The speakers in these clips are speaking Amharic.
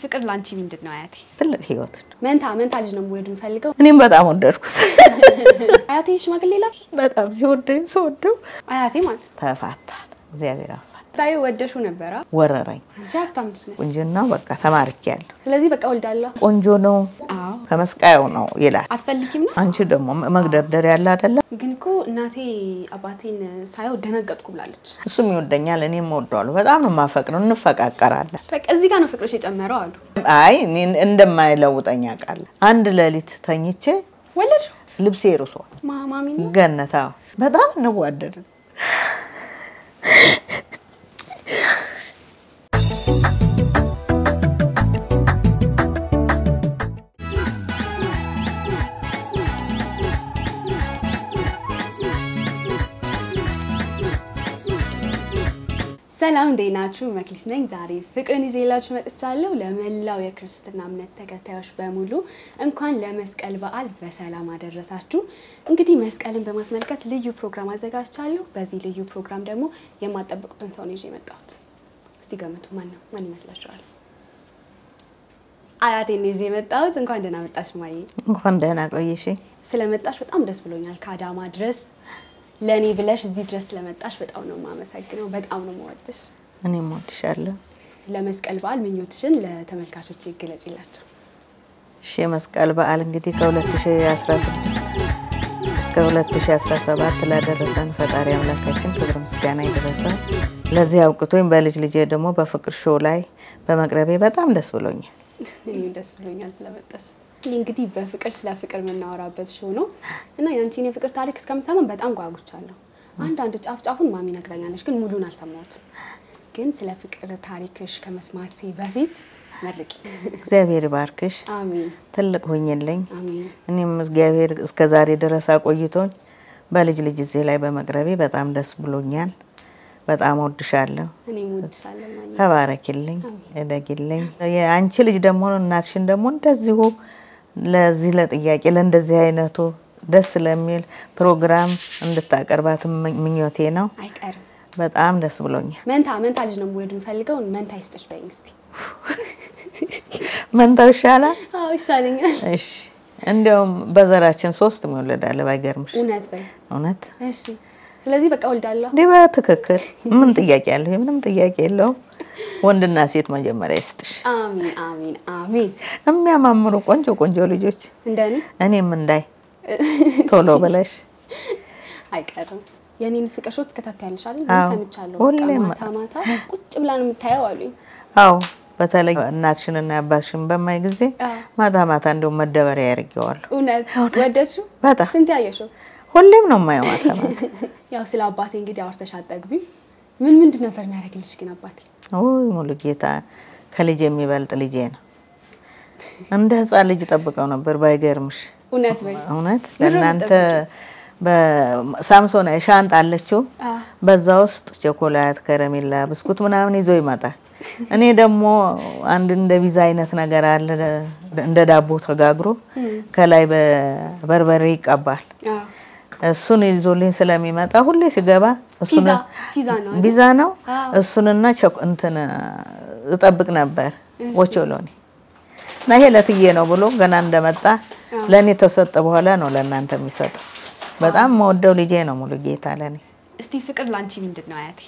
ፍቅር ላንቺ ምንድን ነው አያቴ? ትልቅ ህይወት ነው። መንታ መንታ ልጅ ነው መውለድ የምፈልገው። እኔም በጣም ወደድኩት። አያቴ ሽማግሌ ላክ በጣም ሲወደኝ ስወደው አያቴ ማለት ነው። ተፋታን። እግዚአብሔር አፋን ታዩ ወደሹ ነበራ። ወረረኝ። አንቺ ሀብታም ልጅ ነሽ። ቁንጅናው በቃ ተማርኪያለሁ። ስለዚህ በቃ ወልዳለሁ። ቆንጆ ነው አዎ ከመስቃየው ነው ይላል። አትፈልጊም ነው? አንቺ ደግሞ መግደርደር ያለ አይደለም። ግን እኮ እናቴ አባቴን ሳየው ደነገጥኩ ብላለች። እሱም ይወደኛል፣ እኔም እወደዋለሁ። በጣም ነው የማፈቅረው። እንፈቃቀራለን። በቃ እዚህ ጋር ነው ፍቅሮች የጨመረው አሉ። አይ እኔን እንደማይለውጠኝ አውቃለሁ። አንድ ሌሊት ተኝቼ ወለድሽ ልብሴ ርሷል። ማሚ ነው ገነታ በጣም እንዋደድን። ሰላም እንዴት ናችሁ? መክሊት ነኝ። ዛሬ ፍቅርን ይዤላችሁ መጥቻለሁ። ለመላው የክርስትና እምነት ተከታዮች በሙሉ እንኳን ለመስቀል በዓል በሰላም አደረሳችሁ። እንግዲህ መስቀልን በማስመልከት ልዩ ፕሮግራም አዘጋጅቻለሁ። በዚህ ልዩ ፕሮግራም ደግሞ የማጠብቁትን ሰው ነው ይዤ የመጣሁት። እስቲ ገምቱ፣ ማን ነው? ማን ይመስላችኋል? አያቴን ይዤ የመጣሁት። እንኳን ደህና መጣሽ ማዬ። እንኳን ደህና ቆየሽ። ስለመጣሽ በጣም ደስ ብሎኛል። ከአዳማ ድረስ ለእኔ ብለሽ እዚህ ድረስ ስለመጣሽ በጣም ነው የማመሰግነው። በጣም ነው የምወድሽ። እኔም እወድሻለሁ። ለመስቀል በዓል ምኞትሽን ለተመልካቾች ይገለጽላቸው። እሺ የመስቀል በዓል እንግዲህ ከ2016 እስከ 2017 ላደረሰን ፈጣሪ አምላካችን ክብር ምስጋና ይድረሰው። ለዚህ አውቅቶኝ በልጅ ልጄ ደግሞ በፍቅር ሾው ላይ በመቅረቤ በጣም ደስ ብሎኛል። እኔም ደስ ብሎኛል ስለመጣሽ። ይህ እንግዲህ በፍቅር ስለ ፍቅር የምናወራበት ሾው ነው እና የአንቺን የፍቅር ታሪክ እስከምሰማን በጣም ጓጉቻለሁ። አንዳንድ ጫፍ ጫፉን ማሚ ነግራኛለች፣ ግን ሙሉን አልሰማሁትም። ግን ስለ ፍቅር ታሪክሽ ከመስማቴ በፊት መርቂ። እግዚአብሔር ይባርክሽ፣ አሜን ትልቅ ሁኝልኝ። አሜን። እኔም እግዚአብሔር እስከ ዛሬ ድረስ አቆይቶኝ በልጅ ልጅ እዚህ ላይ በመቅረቤ በጣም ደስ ብሎኛል። በጣም ወድሻለሁ። እኔም እወድሻለሁ ማሚ። ተባረኪልኝ፣ እደጊልኝ። የአንቺ ልጅ ደግሞ እናትሽን ደግሞ እንደዚሁ ለዚህ ለጥያቄ ለእንደዚህ አይነቱ ደስ ለሚል ፕሮግራም እንድታቀርባት ምኞቴ ነው። አይቀርም። በጣም ደስ ብሎኛል። መንታ መንታ ልጅ ነው መውለድ የምፈልገው። መንታ ይስጥሽ በይኝ እስቲ። መንታው ይሻላል። አዎ ይሻለኛል። እሺ፣ እንዲያውም በዘራችን ሶስት ይወለዳል። ባይገርምሽ እውነት በይ። እውነት እሺ። ስለዚህ በቃ ወልዳለሁ። እንዲህ በትክክል ምን ጥያቄ ያለው? ምንም ጥያቄ የለውም። ወንድና ሴት መጀመሪያ ይስጥሽ። አሚን አሚን አሚን። የሚያማምሩ ቆንጆ ቆንጆ ልጆች እንደኔ እኔም እንዳይ ቶሎ ብለሽ አይቀርም። የኔን ፍቅር ሾት ትከታተያለሽ አይደል? አዎ። ሰምቻለሁ። በቃ ሁሌም ማታ ማታ ቁጭ ብላ ነው የምታየው አሉኝ። አዎ በተለይ እናትሽንና አባትሽን በማይ ጊዜ አዎ። ማታ ማታ እንደውም መደበሪያ ያደርገዋለሁ። እውነት ወደድሽው? በጣም ስንት ያየሽው? ሁሌም ነው የማየው ማታ ማታ። ያው ስለ አባቴ እንግዲህ አውርተሽ አጠግቢም። ምን ምንድን ነበር የሚያደርግልሽ ግን አባቴ? ውይ ሙሉ ጌታ ከልጅ የሚበልጥ ልጄ ነው። እንደ ሕፃን ልጅ ጠብቀው ነበር ባይገርምሽ። እውነት በይ። እውነት ምንድን ነው ለእናንተ በሳምሶን ሻንጣ አለችው። አዎ። በዛ ውስጥ ቸኮላት፣ ከረሜላ፣ ብስኩት ምናምን ይዞ ይመጣል። እኔ ደግሞ አንድ እንደ ቪዛ አይነት ነገር አለ እንደ ዳቦ ተጋግሮ ከላይ በበርበሬ ይቀባል። አዎ። እሱን ይዞልኝ ስለሚመጣ ሁሌ ሲገባ እሱን ፒዛ ፒዛ ነው አይደል? ቪዛ ነው አዎ። እሱንና ቸኮ እንትን እጠብቅ ነበር ኦቾሎኒ እና ይሄ ለትዬ ነው ብሎ ገና እንደመጣ ለእኔ ተሰጠ። በኋላ ነው ለእናንተ የሚሰጠው። በጣም መወደው ልጄ ነው ሙሉ ጌታ ለእኔ እስቲ ፍቅር ላንቺ ምንድን ነው አያቴ?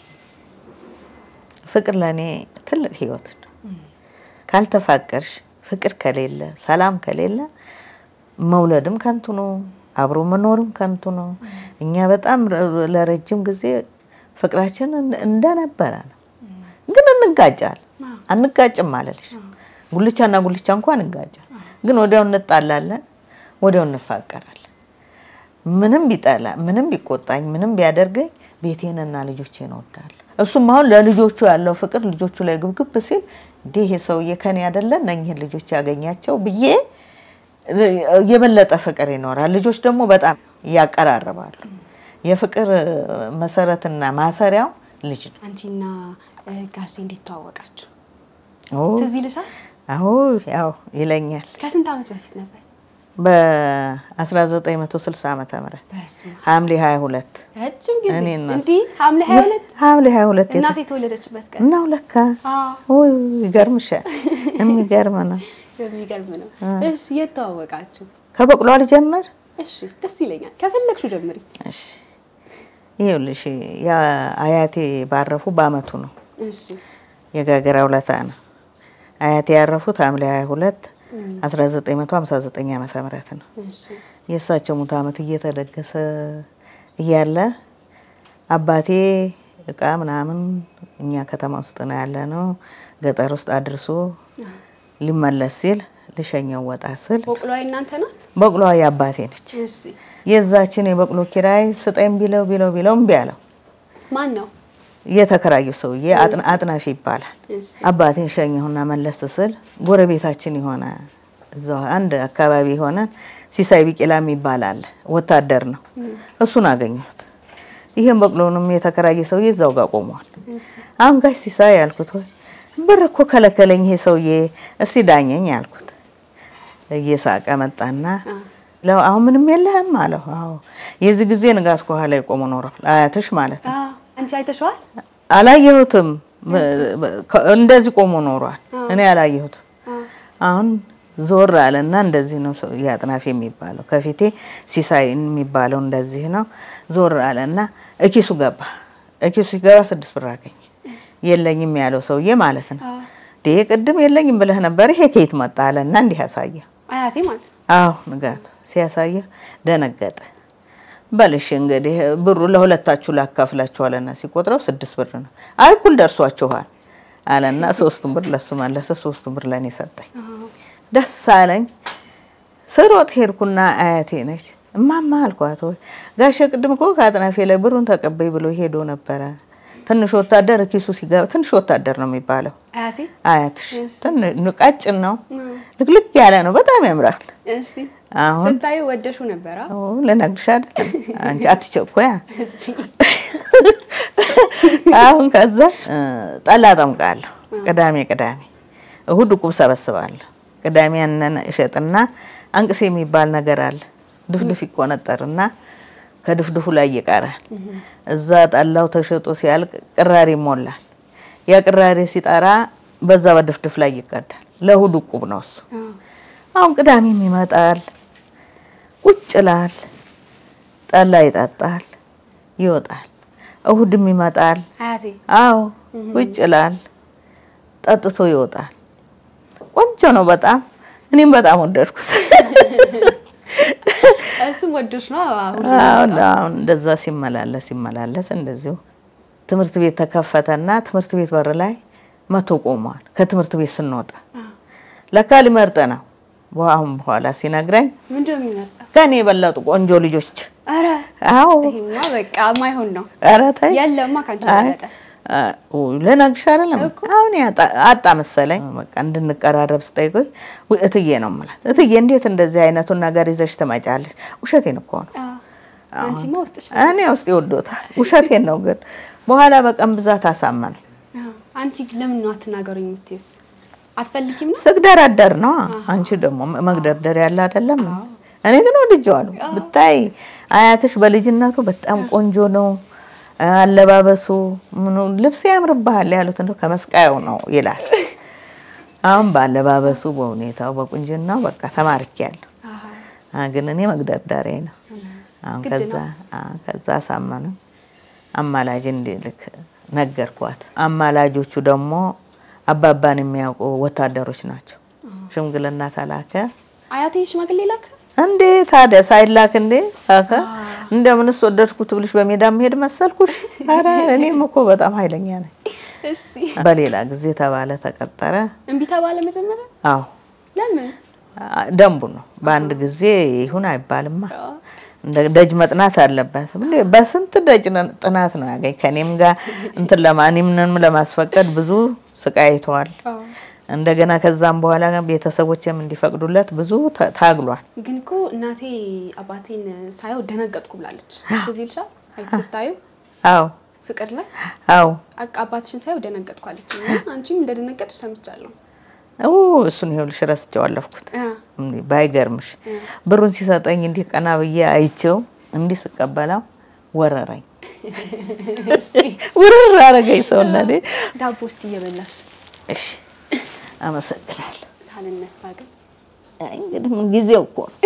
ፍቅር ለእኔ ትልቅ ህይወት ነው። ካልተፋቀርሽ ፍቅር ከሌለ ሰላም ከሌለ መውለድም ከንቱ ነው፣ አብሮ መኖርም ከንቱ ነው። እኛ በጣም ረ- ለረጅም ጊዜ ፍቅራችን እንደ- እንደነበረ ነው፣ ግን እንጋጫል። አንጋጭም አለልሽ ጉልቻና ጉልቻ እንኳን እንጋጫል፣ ግን ወዲያው እንጣላለን፣ ወዲያው እንፋቀራለን። ምንም ቢጠላ ምንም ቢቆጣኝ ምንም ቢያደርገኝ ቤቴንና ልጆቼን እወዳለሁ። እሱም አሁን ለልጆቹ ያለው ፍቅር ልጆቹ ላይ ግብግብ ሲል እንዲህ ይሄ ሰውዬ ከኔ አይደለ እነኝህን ልጆች ያገኛቸው ብዬ የበለጠ ፍቅር ይኖራል። ልጆች ደግሞ በጣም ያቀራርባሉ። የፍቅር መሰረትና ማሰሪያው ልጅ ነው። አንቺና እ፣ ጋሼ እንዴት ተዋወቃችሁ? ኦ፣ ትዝ ይልሻል? አዎ ያው ይለኛል። ከስንት ዓመት በፊት ነበር? በ1960 ዓመተ ምህረት በስመ አብ። ሐምሌ 22 ረጅም ጊዜ እኔ እና እሱ። እንዲህ ሐምሌ 22 ሐምሌ 22 እናቴ የተወለደችበት ቀን ነው ለካ። አዎ ውይ ይገርምሻል። የሚገርም ነው። የሚገርም ነው። እሺ የት ተዋወቃችሁ? ከበቅሎ አልጀምር እሺ ደስ ይለኛል። ከፈለግሽው ጀምሪ። እሺ ይኸውልሽ አያቴ ባረፉ በአመቱ ነው። እሺ የጋገራ ውለታ ነው። አያቴ ያረፉት ሐምሌ 22 1959 ዓመተ ምህረት ነው። እሺ የእሳቸው ሙት ዓመት እየተደገሰ እያለ አባቴ እቃ ምናምን እኛ ከተማ ውስጥ ነው ያለ ነው ገጠር ውስጥ አድርሶ ሊመለስ ሲል ልሸኘው ወጣ ስል በቅሏ እናንተ ናት? በቅሎዋ የአባቴ ነች። እሺ የዛችን የበቅሎ ኪራይ ስጠኝ ቢለው ቢለው ቢለው እምቢ አለው። ማን ነው? እየተከራዩ ሰውዬ አጥና- አጥናፊ ይባላል። እሺ አባቴን ሸኘሁና መለስ ስል ጎረቤታችን የሆነ እዛው አንድ አካባቢ የሆነ ሲሳይ ቢቂላ የሚባል አለ፣ ወታደር ነው። እሱን አገኘሁት። ይህም በቅሎንም የተከራየ ሰውዬ እዛው ጋር ቆሟል። እሺ አሁን ጋሽ ሲሳይ ያልኩት ወይ ብር እኮ ከለከለኝ ይሄ ሰውዬ፣ እስቲ ዳኘኝ ያልኩት። እየሳቀ መጣና ለው አሁን ምንም የለህም አለው። አዎ የዚህ ጊዜ ንጋት ከኋላ የቆሙ ኖረዋል። አያትሽ ማለት ነው። አዎ አንቺ አይተሽዋል? አላየሁትም። እንደዚህ ቆሞ ኖሯል። እኔ አላየሁትም። አዎ አሁን ዞር አለና እንደዚህ ነው ሰው የአጥናፊ የሚባለው ከፊቴ ሲሳይ የሚባለው እንደዚህ ነው። ዞር አለና እኪሱ ገባ። እኪሱ ሲገባ ስድስት ብር አገኘ። የለኝም ያለው ሰውዬ ማለት ነው። አዎ ይሄ ቅድም የለኝም ብለህ ነበር፣ ይሄ ከየት መጣ አለና እንዲህ ያሳየ። አያቴ ማለት ነው። አዎ ንጋቱ ሲያሳየ ደነገጠ። በልሽ እንግዲህ ብሩ ለሁለታችሁ ላካፍላችሁ አለና ሲቆጥረው ስድስት ብር ነው። አይ እኩል ደርሷችኋል አለና ሶስቱን ብር ለሱ መለሰ፣ ሶስቱን ብር ለእኔ ሰጠኝ። አዎ ደስ አለኝ። ስሮጥ ሄድኩና አያቴ ነች። እማማ አልኳት፣ ወይ ጋሼ ቅድም እኮ ከአጥናፌ ላይ ብሩን ተቀበይ ብሎ ሄዶ ነበረ። ትንሽ ወታደር ኪሱ ሲገባ ትንሽ ወታደር ነው የሚባለው አያቴ አያትሽ እሺ። ትንሽ ቀጭን ነው፣ አዎ። ልቅልቅ ያለ ነው፣ በጣም ያምራል። እሺ አሁን ስታዩ ወደሹ ነበር? አዎ ኦ፣ ልነግርሽ አይደለም አንቺ አትቸኮያ። እሺ አሁን ከዛ እ፣ ጠላ ጠምቃለሁ። ቅዳሜ ቅዳሜ እሁድ እቁብ ሰበስባለሁ። ቅዳሜ ያንን እሸጥና አንቅሴ የሚባል ነገር አለ። ድፍድፍ ይቆነጠርና ከድፍድፉ ላይ ይቀራል። እዛ ጠላው ተሸጦ ሲያልቅ ቅራሪ ይሞላል። ያ ቅራሪ ሲጠራ በዛ በድፍድፍ ላይ ይቀዳል። ለእሁድ እቁብ ነው እሱ። አዎ አሁን ቅዳሜም ይመጣል፣ ቁጭ ይላል፣ ጠላ ይጠጣል፣ ይወጣል። እሁድም ይመጣል፣ አያቴ አዎ ቁጭ ይላል፣ ጠጥቶ ይወጣል። ቆንጆ ነው በጣም እኔም በጣም ወደድኩት። እሱም ወዶሽ ነው። አሁን አሁን አሁን እንደዛ ሲመላለስ ሲመላለስ እንደዚሁ ትምህርት ቤት ተከፈተና ትምህርት ቤት በር ላይ መቶ ቆሟል። ከትምህርት ቤት ስንወጣ ለካ ሊመርጥ ነው። አሁን በኋላ ሲነግረኝ ምንድን ነው የሚመርጠው? ከኔ የበለጡ ቆንጆ ልጆች ኧረ አዎ ይሄማ በቃ ማይሆን ነው። ኧረ ተይ የለማ ካንቺ አይ፣ በለጠ። አ፣ ውይ፣ ልነግርሽ አይደለም እኮ። አሁን ያጣ- አጣ መሰለኝ። በቃ እንድንቀራረብ ስጠይቆኝ ውይ እትዬ ነው የምላት። እትዬ እንዴት እንደዚህ አይነቱን ነገር ይዘሽ ትመጫለሽ? ውሸቴን እኮ ነው። አዎ አንቺማ ውስጥሽ እኔ ውስጥ ይወዶታል። ውሸቴን ነው ግን በኋላ በቀን ብዛት አሳመነኝ። አዎ። አንቺ ለምን ነው አትናገሩኝ የምትይው? አትፈልጊም ነው? ስግደረደር ነው። አንቺ ደግሞ መግደርደር ያለ አይደለም። እኔ ግን ወድጄዋለሁ። ብታይ አያትሽ በልጅነቱ በጣም ቆንጆ ነው። አለባበሱ ምኑ ልብስ ያምርብሃል ያሉት እንደው ከመስቃየው ነው ይላል። አሁን በአለባበሱ በሁኔታው በቁንጅናው በቃ ተማርኪያለሁ። አዎ አ፣ ግን እኔ መግደርደሬ ነው። አሁን ግድ ከዛ አ፣ ከዛ አሳመኑ አማላጅ እንዲልክ ነገርኳት። አማላጆቹ ደግሞ አባባን የሚያውቁ ወታደሮች ናቸው። ሽምግልና ተላከ። አያቴ ሽማግሌ ላክ። እንዴ ታዲያ ሳይላክ እንዴ ላከ። እንደምንስ ወደድኩት ብልሽ በሜዳ መሄድ መሰልኩሽ? ኧረ እኔም እኮ በጣም ኃይለኛ ነኝ። እሺ በሌላ ጊዜ ተባለ ተቀጠረ። እምቢ ተባለ መጀመሪያ። አዎ ለምን? አ- ደንቡ ነው። በአንድ ጊዜ ይሁን አይባልማ። እንደ ደጅ መጥናት አለበት። እንዴ በስንት ደጅ ነ- ጥናት ነው ያገኝ ከኔም ጋር እንትን ለማንምንም ለማስፈቀድ ብዙ ስቃይ አይተዋል። አዎ እንደገና ከዛም በኋላ ቤተሰቦችም እንዲፈቅዱለት ብዙ ተ- ታግሏል። ግን እኮ እናቴ አባቴን ሳየው ደነገጥኩ ብላለች። ትዝ ይልሻል? አይ ስታዩ አዎ ፍቅር ላይ አዎ አቅ- አባትሽን ሳየው ደነገጥኩ አለች። እና አንቺም እንደደነገጥሽ ሰምቻለሁ። ኡ እሱን ይኸውልሽ ረስቼው አለፍኩት። አ እንዲህ ባይገርምሽ ብሩን ሲሰጠኝ እንዲህ ቀና ብዬ አይቼው እንዲህ ስቀበለው ወረረኝ። ውርር አረገኝ ሰውነቴ። ዳቦ ውስጥ እየበላሽ እሺ አመሰግናለሁ። ሳልነሳ ግን አይ እንግዲህ ምን ጊዜው እኮ ነው።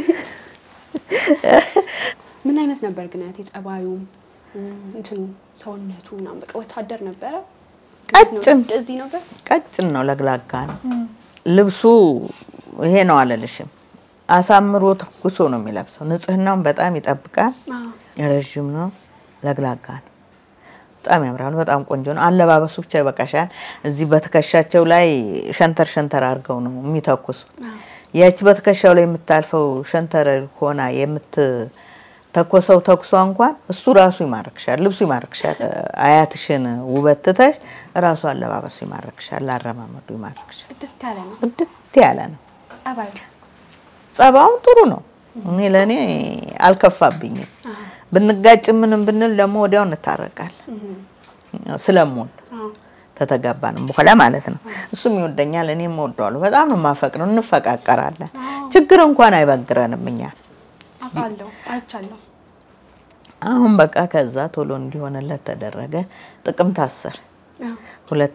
ምን አይነት ነበር ግን አያቴ ጸባዩ እንትኑ ሰውነቱ ምናምን በቃ ወታደር ነበረ? ቀጭን እንደዚህ ነበር? ቀጭን ነው፣ ለግላጋ ነው። ልብሱ ይሄ ነው አለልሽም። አሳምሮ ተኩሶ ነው የሚለብሰው። ንጽህናውን በጣም ይጠብቃል። አዎ። ረዥም ነው፣ ለግላጋ ነው። በጣም ያምራል። በጣም ቆንጆ ነው። አለባበሱ ብቻ ይበቃሻል። እዚህ በትከሻቸው ላይ ሸንተር ሸንተር አድርገው ነው የሚተኩሱት። ያቺ በትከሻው ላይ የምታልፈው ሸንተር ሆና የምትተኮሰው ተኩሷ እንኳን እሱ ራሱ ይማርክሻል፣ ልብሱ ይማርክሻል። አያትሽን ውበት ትተሽ ራሱ አለባበሱ ይማርክሻል፣ አረማመዱ ይማርክሻል። ጽድት ያለ ነው። ጽድት ያለ ነው። ጸባዩስ? ጸባውን ጥሩ ነው። እኔ ለእኔ አልከፋብኝም። ብንጋጭ ምንም ብንል ደግሞ ወዲያው እንታረቃለን ስለምወድ አዎ። ተተጋባንም በኋላ ማለት ነው። እሱም ይወደኛል፣ እኔም እወደዋለሁ። በጣም ነው የማፈቅረው። እንፈቃቀራለን። ችግር እንኳን አይበግረንም እኛ አውቃለሁ፣ አይቻለሁ። አሁን በቃ ከዛ ቶሎ እንዲሆንለት ተደረገ። ጥቅምት 10 አዎ። ሁለት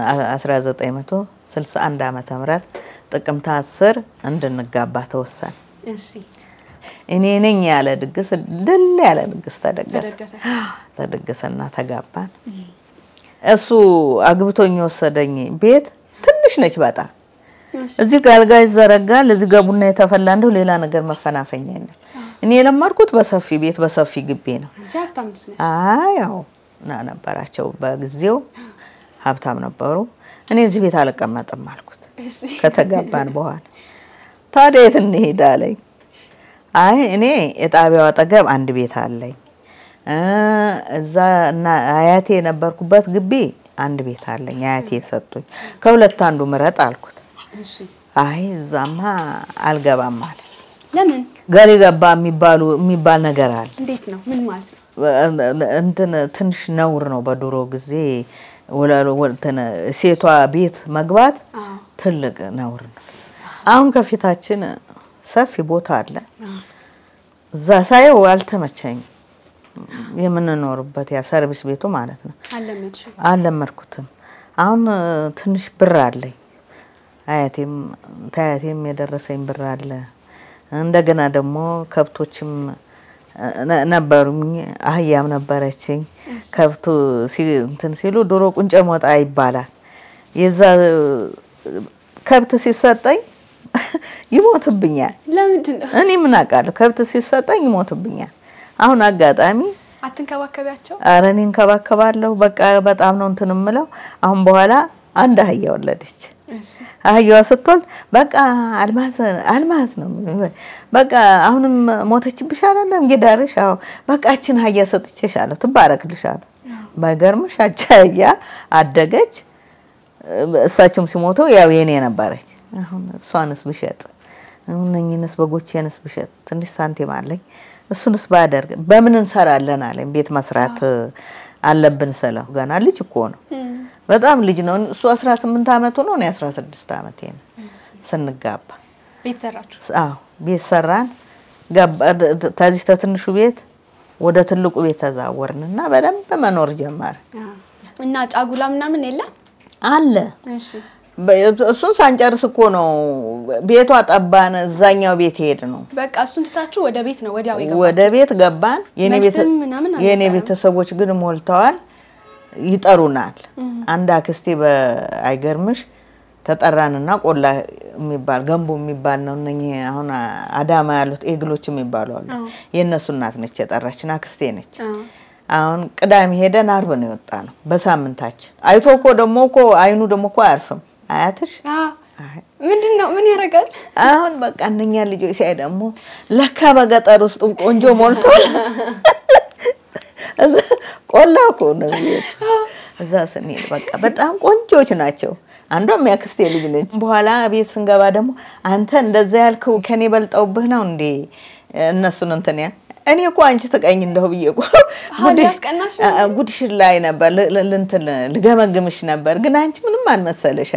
1961 ዓመተ ምህረት ጥቅምት 10 እንድንጋባ ተወሰነ። እሺ። እኔ ነኝ ያለ ድግስ ድል ያለ ድግስ ተደገሰ ተደገሰ። ተደገሰና ተጋባን። እሱ አግብቶኝ የወሰደኝ ቤት ትንሽ ነች በጣም እሺ። እዚህ ጋር አልጋ ይዘረጋል። እዚህ ጋር ቡና የተፈላ እንደው ሌላ ነገር መፈናፈኛ የለም። እኔ የለመድኩት በሰፊ ቤት በሰፊ ግቢ ነው። አንቺ ሀብታም ልጅ ነሽ። አይ ያው ና ነበራቸው በጊዜው ሀብታም ነበሩ። እኔ እዚህ ቤት አልቀመጥም አልኩት እሺ። ከተጋባን በኋላ። ታዲያ የት እንሄድ አለኝ። አይ እኔ የጣቢያው አጠገብ አንድ ቤት አለኝ እ እዛ እና አያቴ የነበርኩበት ግቢ አንድ ቤት አለኝ አያቴ ሰጡኝ። ከሁለት አንዱ ምረጥ አልኩት። እሺ። አይ እዛማ አልገባም አለ። ለምን? ገሪ ገባ የሚባሉ የሚባል ነገር አለ። እንዴት ነው? ምን ማለት ነው? እንትን ትንሽ ነውር ነው። በድሮ ጊዜ ወለ- ወ- እንትን ሴቷ ቤት መግባት አዎ። ትልቅ ነውር ነው። አሁን ከፊታችን ሰፊ ቦታ አለ። አዎ። እዛ ሳየው አልተመቸኝ። የምንኖርበት ያ ሰርቪስ ቤቱ ማለት ነው። አልለመድሽም? አልለመድኩትም። አሁን እ፣ ትንሽ ብር አለኝ። አያቴም ታያቴም የደረሰኝ ብር አለ። እንደገና ደግሞ ከብቶችም እ፣ ነ- ነበሩኝ። አህያም ነበረችኝ። ከብቱ ሲ- እንትን ሲሉ ድሮ ቁንጨ ሞጣ ይባላል። የዛ እ፣ ከብት ሲሰጠኝ ይሞትብኛል። ለምንድን ነው እኔ ምን አውቃለሁ? ከብት ሲሰጠኝ ይሞትብኛል። አሁን አጋጣሚ አትንከባከቢያቸው? አረ እኔ እንከባከባለሁ። በቃ በጣም ነው እንትን የምለው። አሁን በኋላ አንድ አህያ ወለደች። እሺ። አህያዋ ስትወልድ በቃ አልማዝ አልማዝ ነው የሚሉኝ። በቃ አሁንም ሞተችብሽ አላለም ጌዳርሽ? አዎ በቃ እችን አህያ ሰጥቼሻለሁ፣ ትባረክልሻለሁ። ባይገርምሽ አቻ አህያ አደገች። እሳቸውም ሲሞቱ ያው የኔ ነበረች። አሁን እሷንስ ብሸጥ እነኝንስ በጎቼንስ ብሸጥ ትንሽ ሳንቲም አለኝ እሱንስ ባደርግ በምን እንሰራለን አለኝ። ቤት መስራት አለብን ስለው ገና ልጅ እኮ ነው፣ በጣም ልጅ ነው። እሱ 18 ዓመቱ ነው፣ እኔ 16 ዓመቴ ነው ስንጋባ። ቤት ሰራችሁ? አዎ ቤት ሰራን። ገባ- ተዚህ ተትንሹ ቤት ወደ ትልቁ ቤት ተዛወርንና በደንብ መኖር ጀመርን። አዎ። እና ጫጉላ ምናምን የለም? አለ እሺ። በ- እሱን ሳንጨርስ እኮ ነው ቤቷ ጠባን። እዛኛው ቤት ሄድ ነው በቃ እሱን ትታችሁ ወደ ቤት ነው ወዲያው የገባው? ወደ ቤት ገባን። የኔ ቤተ- መልስም ምናምን የኔ አልነበረም? ቤተሰቦች ግን ሞልተዋል፣ ይጠሩናል። አንድ አክስቴ በአይገርምሽ ተጠራንና ቆላ የሚባል ገንቦ የሚባል ነው። እነኚህ አሁን አዳማ ያሉት ኤግሎች የሚባሉ አሉ። አዎ። የእነሱ እናት ነች የጠራችን፣ አክስቴ ነች። አዎ። አሁን ቅዳሜ ሄደን አርብ ነው የወጣ ነው በሳምንታችን። አይቶ እኮ ደግሞ እኮ አይኑ ደግሞ እኮ አያርፍም አያትሽ አዎ። አይ ምንድን ነው ምን ያደርጋል? አሁን በቃ እነኛ ልጆች ሲያይ ደግሞ ለካ በገጠር ውስጥ ቆንጆ ሞልቷል። እዛ ቆላ እኮ ነው የሚሄድ። እዛ ስንሄድ በቃ በጣም ቆንጆች ናቸው። አንዷም ያክስቴ ልጅ ነች። በኋላ ቤት ስንገባ ደግሞ አንተ እንደዛ ያልከው ከኔ በልጠውብህ ነው እንዴ እነሱን እንትን ያ እኔ እኮ አንቺ ትቀኝ እንደው ብዬ እኮ አሁን ጉድሽ- ሊያስቀናሽ ነው? አ- ጉድሽን ላይ ነበር ል- ል- እንትን ልገመግምሽ ነበር፣ ግን አንቺ ምንም አልመሰለሽ አለኝ።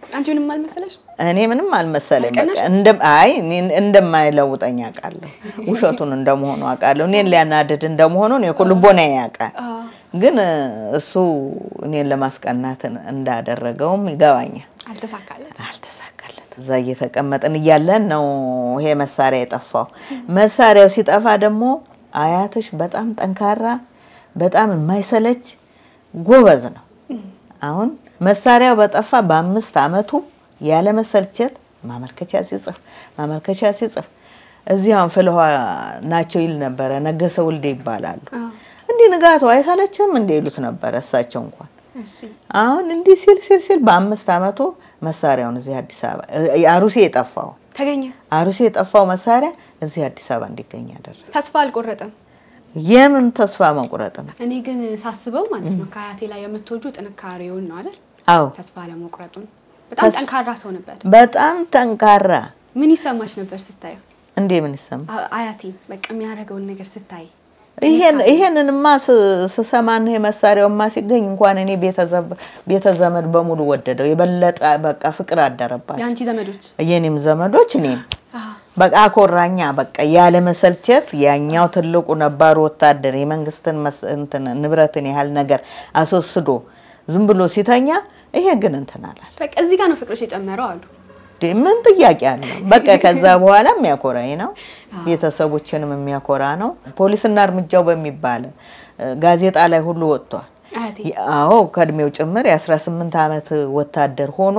አንቺ ምንም አልመሰለሽ? እኔ ምንም አልመሰለኝ። አልቀናሽ? በቃ እንደ አይ እኔን እንደማይለውጠኝ አውቃለሁ። ውሸቱን እንደመሆኑ አውቃለሁ። እኔን ሊያናድድ እንደመሆኑ እኔ እኮ ልቦናዬ ያውቃል። ግን እ፣ እሱ እኔን ለማስቀናት እንዳደረገውም ይገባኛል። አልተሳካለት። አልተሳካለት። እዛ እየተቀመጥን እያለን ነው ይሄ መሳሪያ የጠፋው። መሳሪያው ሲጠፋ ደግሞ አያትሽ በጣም ጠንካራ፣ በጣም የማይሰለች ጎበዝ ነው። አሁን መሳሪያው በጠፋ በአምስት አመቱ ያለ መሰልቸት ማመልከቻ ሲጽፍ ማመልከቻ ሲጽፍ እዚህ አሁን ፍልውሃ ናቸው ይል ነበረ። ነገሰ ውልዴ ይባላሉ። እንዲህ ንጋቱ አይሰለችም እንዲ ይሉት ነበረ እሳቸው እንኳን እሺ አሁን እንዲህ ሲል ሲል ሲል በአምስት አመቱ መሳሪያውን እዚህ አዲስ አበባ እ- አሩሴ የጠፋው ተገኘ። አሩሴ የጠፋው መሳሪያ እዚህ አዲስ አበባ እንዲገኝ ያደረገ ተስፋ አልቆረጠም። የምን ተስፋ መቁረጥ ነው? እኔ ግን ሳስበው ማለት ነው ከአያቴ ላይ የምትወጁ ጥንካሬውን ነው አይደል? አዎ ተስፋ ለመቁረጡን በጣም ጠንካራ ሰው ነበር። በጣም ጠንካራ። ምን ይሰማሽ ነበር ስታየው? እንዴ ምን ይሰማ አ- አያቴ በቃ የሚያደርገውን ነገር ስታይ ይሄን ይሄንንማ ስ- ስሰማ ነው መሳሪያውማ ሲገኝ እንኳን እኔ ቤተዘብ- ቤተዘመድ በሙሉ ወደደው። የበለጠ በቃ ፍቅር አደረባቸው። የአንቺ ዘመዶች የኔም ዘመዶች እኔም አዎ፣ በቃ አኮራኛ። በቃ ያለ መሰልቸት ያኛው ትልቁ ነባሩ ወታደር የመንግስትን መስ- እንትን ንብረትን ያህል ነገር አስወስዶ ዝም ብሎ ሲተኛ፣ ይሄ ግን እንትን አላለ። በቃ እዚህ ጋር ነው ፍቅሮች የጨመረው አሉ። እንዴ ምን ጥያቄ አለው? በቃ ከዛ በኋላ የሚያኮራኝ ነው፣ ቤተሰቦችንም የሚያኮራ ነው። ፖሊስና እርምጃው በሚባል እ፣ ጋዜጣ ላይ ሁሉ ወጥቷል። አያቴ አዎ ከእድሜው ጭምር የ18 ዓመት ወታደር ሆኖ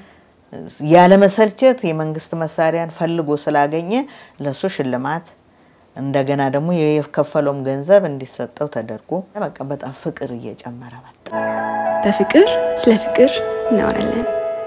ያለመሰልቸት የመንግስት መሳሪያን ፈልጎ ስላገኘ ለሱ ሽልማት እንደገና ደግሞ የከፈለውም ገንዘብ እንዲሰጠው ተደርጎ በቃ በጣም ፍቅር እየጨመረ መጣ። በፍቅር ስለ ፍቅር እናወራለን።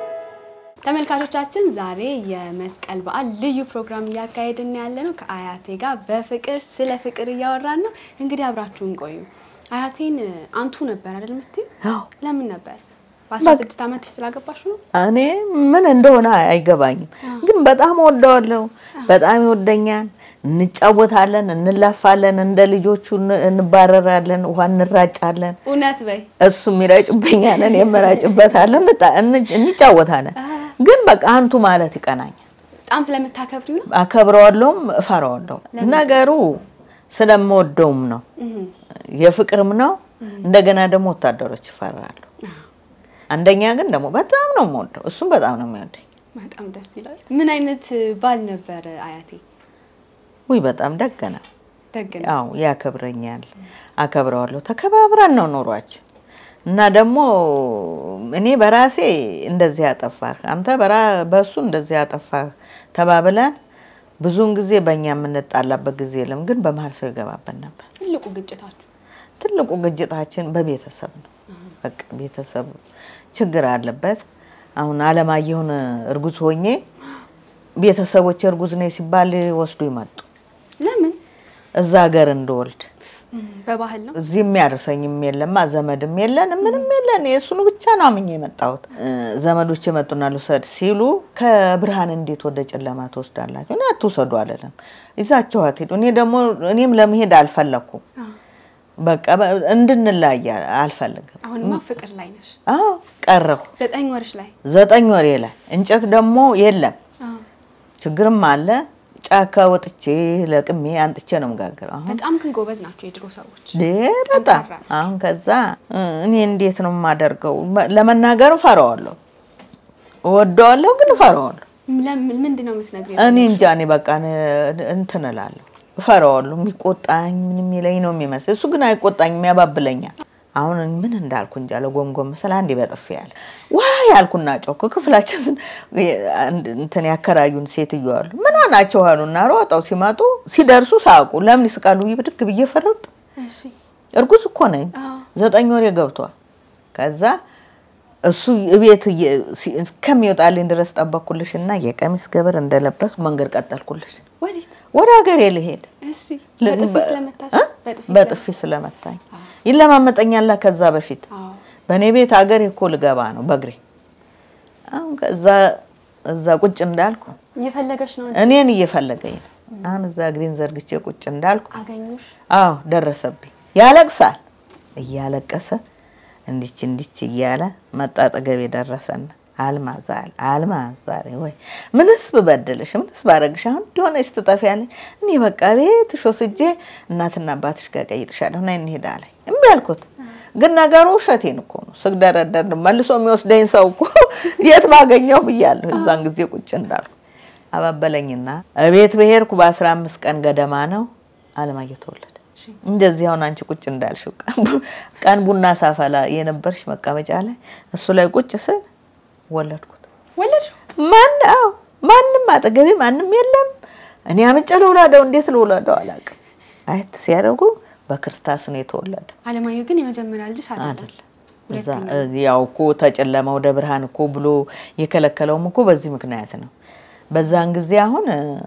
ተመልካቾቻችን ዛሬ የመስቀል በዓል ልዩ ፕሮግራም እያካሄድን ያለ ነው። ከአያቴ ጋር በፍቅር ስለ ፍቅር እያወራን ነው። እንግዲህ አብራችሁን ቆዩ። አያቴን አንቱ ነበር አይደል የምትይው? አዎ ለምን ነበር? በ16 ዓመት ስላገባሽ ነው? እኔ ምን እንደሆነ አይገባኝም፣ ግን በጣም ወደዋለሁ። በጣም ይወደኛል። እንጫወታለን፣ እንላፋለን፣ እንደ ልጆቹ እን- እንባረራለን፣ ውሃ እንራጫለን። እውነት በይ። እሱም ይረጭብኛል፣ እኔም እራጭበታለሁ፣ እንጣ- እን- እንጫወታለን። ግን በቃ አንቱ ማለት ይቀናኛል። በጣም ስለምታከብሪው ነው? አከብረዋለሁም እፈራዋለሁ። ነገሩ ስለምወደውም ነው እህ የፍቅርም ነው። እንደገና ደግሞ ወታደሮች ይፈራሉ። አንደኛ ግን ደግሞ በጣም ነው የምወደው፣ እሱም በጣም ነው የሚወደኝ። በጣም ደስ ይላል። ምን አይነት ባል ነበር አያቴ? ውይ በጣም ደግ ነው። ደግ ነው። ያው ያከብረኛል፣ አከብረዋለሁ። ተከባብረን ነው ኑሯችን እና ደግሞ እኔ በራሴ እንደዚህ ያጠፋህ አንተ በራ በእሱ እንደዚህ ያጠፋህ ተባብለን ብዙውን ጊዜ በእኛ የምንጣላበት ጊዜ የለም፣ ግን በመሀል ሰው ይገባበት ነበር። ትልቁ ግጭታችሁ ትልቁ ግጭታችን በቤተሰብ ነው። በቃ ቤተሰብ ችግር አለበት። አሁን አለማየሁን እርጉዝ ሆኜ ቤተሰቦች እርጉዝ ነኝ ሲባል ወስዱ ይመጡ ለምን? እዛ ሀገር እንደወልድ በባህል ነው። እዚህ የሚያደርሰኝም የለማ ዘመድም የለን ምንም የለን። የእሱኑ ብቻ ነው አምኜ የመጣሁት። እ፣ ዘመዶች የመጡና ልውሰድ ሲሉ ከብርሃን እንዴት ወደ ጨለማ ትወስዳላችሁ? እኔ አትውሰዱ አልልም፣ ይዛችኋት ሂዱ። እኔ ደግሞ እኔም ለመሄድ አልፈለኩም። አዎ። በቃ በ- እንድንለያይ አልፈልግም። አሁንማ ፍቅር ላይ ነሽ። አዎ ቀረሁ። ዘጠኝ ወርሽ ላይ ዘጠኝ ወሬ ላይ እንጨት ደግሞ የለም፣ አዎ። ችግርም አለ። ጫካ ወጥቼ ለቅሜ አንጥቼ ነው የምጋግረው። አሁን በጣም ግን ጎበዝ ናቸው የድሮ ሰዎች። ዴ በጣም ጠንካራ አሁን ከዛ እ፣ እኔ እንዴት ነው የማደርገው? መ- ለመናገር እፈራዋለሁ፣ እወደዋለሁ ግን እፈራዋለሁ። ለምን ምንድን ነው የምትነግሪው? እኔ እንጃ እኔ በቃ ን- እንትን እላለሁ፣ እፈራዋለሁ። የሚቆጣኝ ምን የሚለኝ ነው የሚመስል። እሱ ግን አይቆጣኝም፣ ያባብለኛል። አሁን ምን እንዳልኩ እንጃ ለጎምጎም ስለ አንዴ በጥፊ ያለ ዋ ያልኩና ጮኩ። ክፍላችን ስን- አንድ እንትን ያከራዩን ሴትዮ አሉ። ምን ናቸው አሉና ሮጠው ሲመጡ ሲደርሱ ሳቁ። ለምን ይስቃሉ? ብዬ ብድግ ብዬ ፈርጥ እሺ። እርጉዝ እኮ ነኝ። አዎ። ዘጠኝ ወሬ ገብቷል። ከዛ እሱ እቤት እየ- ሲ- እስከሚወጣልኝ ድረስ ጠበቅኩልሽ እና የቀሚስ ገበር እንደለበስኩ መንገድ ቀጠልኩልሽ። ወዴት? ወደ ሀገሬ ልሄድ እሺ። በጥፊ ስለመታሽ? እ? በጥፊ በጥፊ ስለመታኝ ይለማመጠኛላ። ከዛ በፊት አዎ። በእኔ ቤት ሀገሬ እኮ ልገባ ነው በእግሬ። አሁን ከዛ እዛ ቁጭ እንዳልኩ እየፈለገች ነው እንጂ እኔን እየፈለገኝ ነው። አሁን እዛ እግሬን ዘርግቼ ቁጭ እንዳልኩ አገኙሽ። አዎ ደረሰብኝ። ያለቅሳል። እያለቀሰ እንዲች እንዲች እያለ መጣ አጠገቤ ደረሰና አልማዝ አለ አልማዝ ዛሬ ወይ ምንስ ብበድልሽ ምንስ ባረግሽ አሁን እንዲሆነች ትጠፊያለሽ። እኔ በቃ ቤትሽ ወስጄ እናትና አባትሽ ጋር ቀይጥሻለሁ ና እንሄድ አለኝ። እምቢ አልኩት። ግን ነገሩ ውሸቴን እኮ ነው። ስግደረደር መልሶ የሚወስደኝ ሰው እኮ የት ባገኘው ብያለሁ። እዛን ጊዜ ቁጭ እንዳልኩ አባበለኝና እቤት በሄድኩ በአስራ አምስት ቀን ገደማ ነው አለማየሁ ተወለደ። እንደዚህ አሁን አንቺ ቁጭ እንዳልሽው ቀን ቡና ሳፈላ የነበርሽ መቀመጫ ላይ እሱ ላይ ቁጭ ስል ወለድኩት። ወለድሽ? ማን አዎ፣ ማንም አጠገቤ ማንም የለም። እኔ አምጬ ልውለደው እንዴት ልውለደው አላውቅም። አየት ሲያደርጉ በክርስታስ ነው የተወለደ አለማየሁ ግን የመጀመሪያ ልጅሽ አይደለም። አይደለም። እዛ ያው እኮ ተጨለመ ወደ ብርሃን እኮ ብሎ የከለከለውም እኮ በዚህ ምክንያት ነው። በዛን ጊዜ አሁን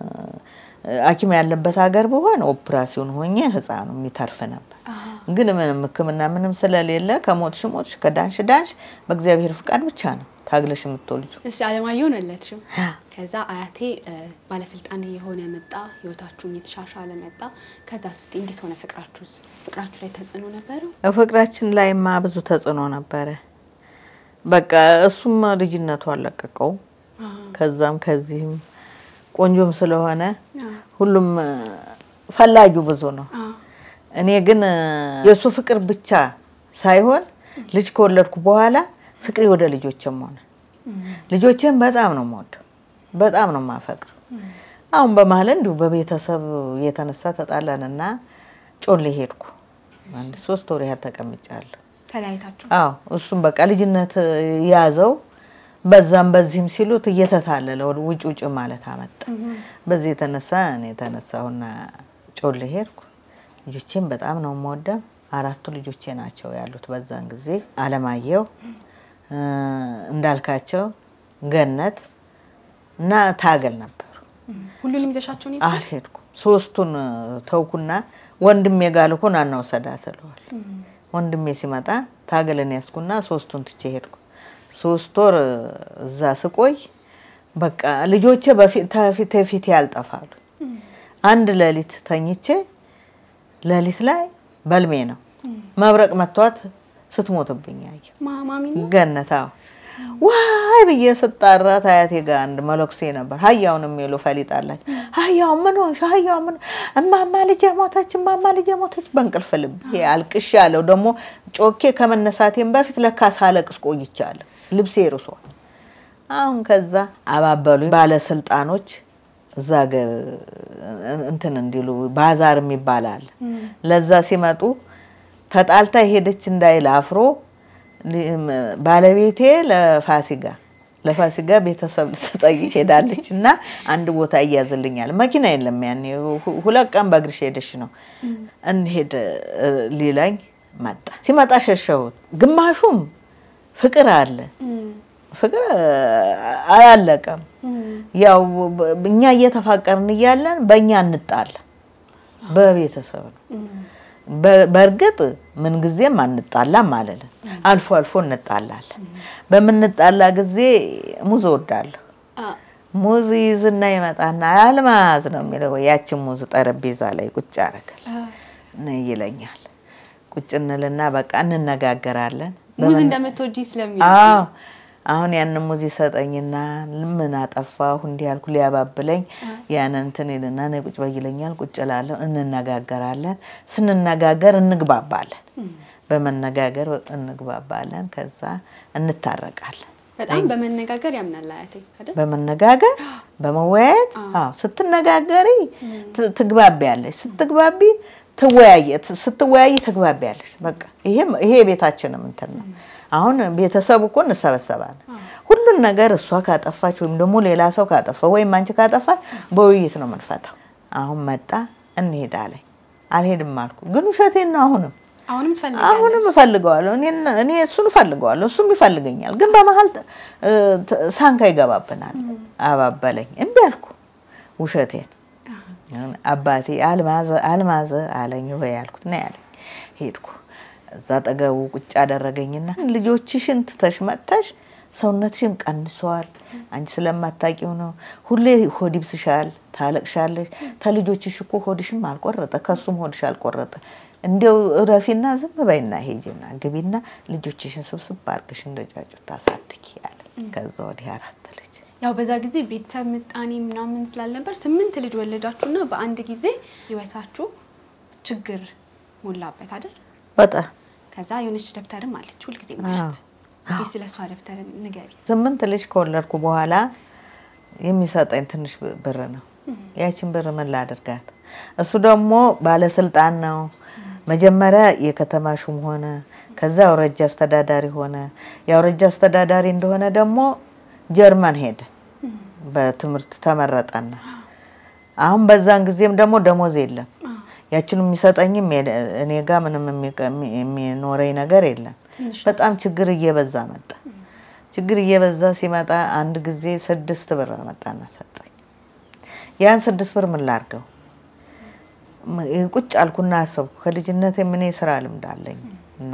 ሐኪም ያለበት ሀገር ብሆን ኦፕራሲዮን ሆኜ ህፃኑ የሚተርፍ ነበር። ግን ምንም ሕክምና ምንም ስለሌለ ከሞትሽ ሞትሽ፣ ከዳንሽ ዳንሽ፣ በእግዚአብሔር ፍቃድ ብቻ ነው ታግለሽ የምትወልጁ። እሺ አለማየሁን ወለድሽው። ከዛ አያቴ ባለስልጣን የሆነ መጣ፣ ህይወታችሁም የተሻሻለ መጣ። ከዛ እስቲ እንዴት ሆነ ፍቅራችሁስ? ፍቅራችሁ ላይ ተጽዕኖ ነበረው? ፍቅራችን ላይማ ብዙ ተጽዕኖ ነበረ። በቃ እሱም ልጅነቱ አለቀቀው። ከዛም ከዚህም ቆንጆም ስለሆነ ሁሉም ፈላጊው ብዙ ነው። እኔ ግን የእሱ ፍቅር ብቻ ሳይሆን ልጅ ከወለድኩ በኋላ ፍቅሬ ወደ ልጆችም ሆነ። ልጆቼም በጣም ነው የምወደው፣ በጣም ነው የማፈቅር። አሁን በመሀል እንዲሁ በቤተሰብ የተነሳ ተጣላንና ጮሌ ሄድኩ። አንድ ሶስት ወር ያህል ተቀምጫለሁ። ተለያይታችሁ? አዎ እሱም በቃ ልጅነት ያዘው በዛም በዚህም ሲሉት እየተታለለ ወደ ውጭ ውጭ ማለት አመጣ። በዚህ የተነሳ እኔ የተነሳሁና ጮሌ ሄድኩ። ልጆቼም በጣም ነው የምወደው። አራቱ ልጆቼ ናቸው ያሉት በዛን ጊዜ አለማየሁ፣ እንዳልካቸው፣ ገነት እና ታገል ነበሩ። ሁሉንም ይዘሻቸው ነው? አልሄድኩም። ሶስቱን ተውኩና ወንድሜ ጋር ልኮን አናውሰዳት እለዋል። ወንድሜ ሲመጣ ታገልን ያስኩና ሶስቱን ትቼ ሄድኩ። ሶስት ወር እዛ ስቆይ በቃ ልጆቼ በፊት ፊት ያልጠፋሉ። አንድ ሌሊት ተኝቼ ሌሊት ላይ በልሜ ነው መብረቅ መቷት ስትሞትብኝ አየሁ። ማሚ ገነት አዎ ዋይ ብዬ ስጣራ አያቴ ጋር አንድ መለኩሴ ነበር። ሀያውን የሚሉ ፈሊጣላች ሀያው ምን ሆንሽ? ሀያው ምን እማማ ልጄ ሞተች፣ እማማ ልጄ ሞተች። በእንቅልፍ ልቤ አልቅሽ ያለው ደግሞ ጮኬ ከመነሳቴም በፊት ለካ ሳለቅስ ቆይቻለሁ። ልብሴ ርሷል። አሁን ከዛ አባበሉኝ ባለስልጣኖች እዛ ሀገር እንትን እንዲሉ ባዛር የሚባል አለ። ለዛ ሲመጡ ተጣልታ ሄደች እንዳይል አፍሮ ባለቤቴ ለፋሲጋ ለፋሲጋ ቤተሰብ ልትጠይቅ ሄዳለች እና አንድ ቦታ እያዝልኛል። መኪና የለም ያኔ ሁለት ቀን በእግርሽ ሄደሽ ነው እንሄድ ሊለኝ መጣ። ሲመጣ ሸሸሁት። ግማሹም ፍቅር አለ ፍቅር አላለቀም። ያው እኛ እየተፋቀርን እያለን በእኛ እንጣላ በቤተሰብ ነው። በእርግጥ ምንጊዜም አንጣላም አለልን። አልፎ አልፎ እንጣላለን። በምንጣላ ጊዜ ሙዝ እወዳለሁ። ሙዝ ይዝና ይመጣና አልማዝ ነው የሚለው። ያችን ሙዝ ጠረጴዛ ላይ ቁጭ ያደርጋል ይለኛል። ቁጭ እንልና በቃ እንነጋገራለን። ሙዝ እንደምትወጂ ስለሚ አዎ አሁን ያንን ሙዝ ይሰጠኝና ምን አጠፋሁ እንዲህ ያልኩ ሊያባብለኝ ያንን እንትን ይልና እኔ ቁጭ በይ ይለኛል። ቁጭ እላለሁ። እንነጋገራለን። ስንነጋገር እንግባባለን። በመነጋገር እንግባባለን። ከዛ እንታረቃለን። በጣም በመነጋገር ያምናል አያቴ አይደል? በመነጋገር በመወያየት አዎ፣ ስትነጋገሪ ትግባቢያለሽ። ስትግባቢ ትወያየ ስትወያይ ትግባቢያለሽ። በቃ ይሄ ይሄ የቤታችንም እንትን ነው። አሁን ቤተሰቡ እኮ እንሰበሰባለን። ሁሉን ነገር እሷ ካጠፋች ወይም ደግሞ ሌላ ሰው ካጠፋ ወይም አንቺ ካጠፋች በውይይት ነው የምንፈታው። አሁን መጣ እንሄዳለን። አልሄድም አልኩ፣ ግን ውሸቴን ነው። አሁንም አሁንም ትፈልጋለሽ? አሁንም እፈልገዋለሁ። እኔ እሱን እፈልገዋለሁ፣ እሱም ይፈልገኛል። ግን በመሀል ሳንካ ይገባብናል። አባበለኝ፣ እምቢ አልኩ ውሸቴን። አባቴ አልማዘ አልማዘ አለኝ። ወይ አልኩት ና ያለኝ ሄድኩ እዛ አጠገቡ ቁጭ አደረገኝና ልጆችሽን ትተሽ መጥተሽ ሰውነትሽም ቀንሷል፣ አንቺ ስለማታውቂው ነው። ሁሌ ሆድ ይብስሻል፣ ታለቅሻለሽ። ተልጆችሽ እኮ ሆድሽም አልቆረጠ፣ ከሱም ሆድሽ አልቆረጠ። እንዲያው እረፊና ዝም በይና ሄጂና ግቢና ልጆችሽን ስብስብ አድርገሽ እንደ ጫጩት ታሳድጊ ያለ። ከዛ ወዲህ አራት ልጅ ያው በዛ ጊዜ ቤተሰብ ምጣኔ ምናምን ስላልነበር ስምንት ልጅ ወለዳችሁና በአንድ ጊዜ ህይወታችሁ ችግር ሞላበት አይደል? በጣም ከዛ የሆነች ደብተርም አለች ሁልጊዜ ማለት እስቲ ስለ እሷ ደብተር ንገሪ። ስምንት ልጅ ከወለድኩ በኋላ የሚሰጠኝ ትንሽ ብር ነው። ያችን ብር ምን ላደርጋት? እሱ ደግሞ ባለስልጣን ነው። መጀመሪያ የከተማ ሹም ሆነ፣ ከዛ አውራጃ አስተዳዳሪ ሆነ። የአውራጃ አስተዳዳሪ እንደሆነ ደግሞ ጀርመን ሄደ፣ በትምህርት ተመረጠና አሁን በዛን ጊዜም ደግሞ ደሞዝ የለም። ያችን የሚሰጠኝም እኔ ጋ ምንም የሚኖረኝ ነገር የለም። በጣም ችግር እየበዛ መጣ። ችግር እየበዛ ሲመጣ አንድ ጊዜ ስድስት ብር መጣና ሰጠኝ። ያን ስድስት ብር ምን ላድርገው? ቁጭ አልኩና አሰብኩ። ከልጅነት ምን ስራ ልምድ አለኝ እና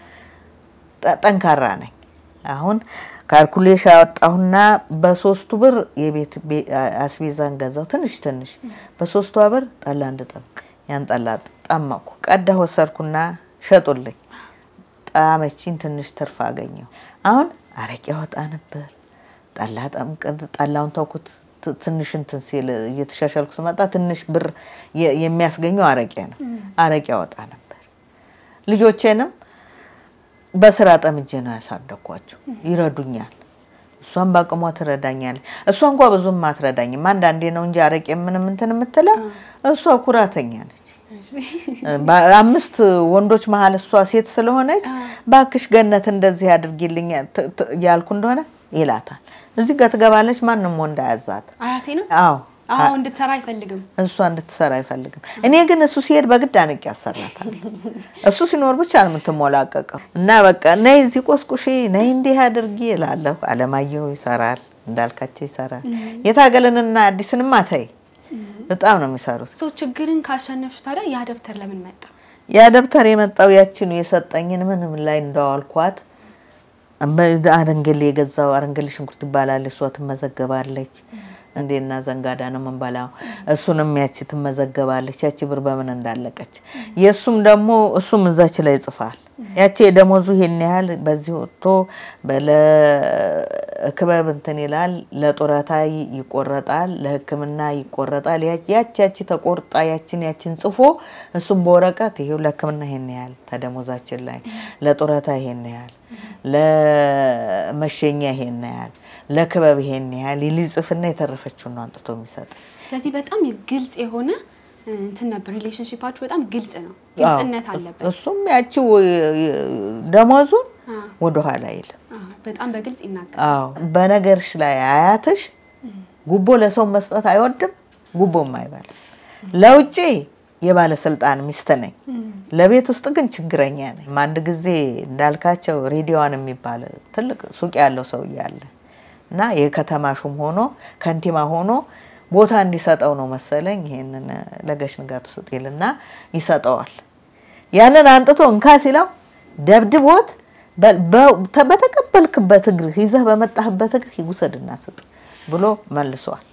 ጠንካራ ነኝ። አሁን ካልኩሌሽ ያወጣሁና በሶስቱ ብር የቤት አስቤዛን ገዛው ትንሽ ትንሽ። በሶስቷ ብር ጠላ እንድጠምቅ ያን ጠላ ጠመቅኩ። ቀዳ ወሰድኩና ሸጡልኝ። ጣመችኝ። ትንሽ ትርፍ አገኘው። አሁን አረቄ ያወጣ ነበር። ጠላ ጠምቅ ጠላውን ተውኩት። ትንሽ እንትን ሲል እየተሻሻልኩ ስመጣ ትንሽ ብር የሚያስገኘው አረቄ ነው። አረቄ ያወጣ ነበር። ልጆቼንም በስራ ጠምጄ ነው ያሳደግኳቸው። ይረዱኛል። እሷን በአቅሟ ትረዳኛለች። እሷ እንኳ ብዙም አትረዳኝም። አንዳንዴ ነው እንጂ አረቄ ምንም እንትን የምትለው እሷ ኩራተኛ ነች። አምስት ወንዶች መሀል እሷ ሴት ስለሆነች ባክሽ ገነት እንደዚህ አድርጊልኝ ያልኩ እንደሆነ ይላታል። እዚህ ጋር ትገባለች። ማንም ወንድ አያዛት። አያቴ ነው። አዎ አዎ እንድትሰራ አይፈልግም። እሷ እንድትሰራ አይፈልግም። እኔ ግን እሱ ሲሄድ በግድ አንቄ ያሰራታል። እሱ ሲኖር ብቻ ነው የምትሞላቀቀው። እና በቃ ነይ እዚህ ቆስቁሺ፣ ነይ እንዲህ አድርጊ እላለሁ። አለማየሁ ይሰራል፣ እንዳልካቸው ይሰራል። የታገለንና አዲስንም አተይ በጣም ነው የሚሰሩት። ሶ ችግርን ካሸነፍሽ ታዲያ ያ ደብተር ለምን መጣ? ያ ደብተር የመጣው ያችኑ የሰጠኝን ምንም ላይ እንዳዋልኳት አረንገሌ የገዛው አረንገሌ ሽንኩርት ይባላል። እሷ ትመዘገባለች። እንዴና ዘንጋዳ ነው የምንበላው። እሱንም ያቺ ትመዘገባለች። ያቺ ብር በምን እንዳለቀች የእሱም ደግሞ እሱም እዛች ላይ ይጽፋል። ያቺ የደሞዙ ይሄን ያህል በዚህ ወጥቶ ለክበብ እንትን ይላል፣ ለጡረታ ይቆረጣል፣ ለሕክምና ይቆረጣል። ያቺ ያቺ ተቆርጣ ያችን ያችን ጽፎ እሱም በወረቀት ይሄው ለሕክምና ይሄን ያህል ተደሞዛችን ላይ፣ ለጡረታ ይሄን ያህል፣ ለመሸኛ ይሄን ያህል፣ ለክበብ ይሄን ያህል ሊጽፍና የተረፈችውን ነው አንጥቶ የሚሰጥ። ስለዚህ በጣም ግልጽ የሆነ እንትን ነበር። ሪሌሽንሽፓችሁ በጣም ግልጽ ነው፣ ግልጽነት አለበት። እሱም ያቺው ደሞዙን ወደኋላ አይልም። በጣም በግልጽ ይናገራል። አዎ በነገርሽ ላይ አያትሽ ጉቦ ለሰው መስጠት አይወድም፣ ጉቦም አይበላም። ለውጭ የባለስልጣን ሚስት ነኝ፣ ለቤት ውስጥ ግን ችግረኛ ነኝ። አንድ ጊዜ እንዳልካቸው ሬዲዮዋን የሚባል ትልቅ ሱቅ ያለው ሰውዬ አለ እና የከተማ ሹም ሆኖ ከንቲባ ሆኖ ቦታ እንዲሰጠው ነው መሰለኝ። ይሄንን ለጋሽ ንጋቱ ስጤልና ይሰጠዋል። ያንን አንጥቶ እንካ ሲለው ደብድቦት በተቀበልክበት እግርህ ይዘህ በመጣህበት እግርህ ይውሰድና ስጥ ብሎ መልሷል።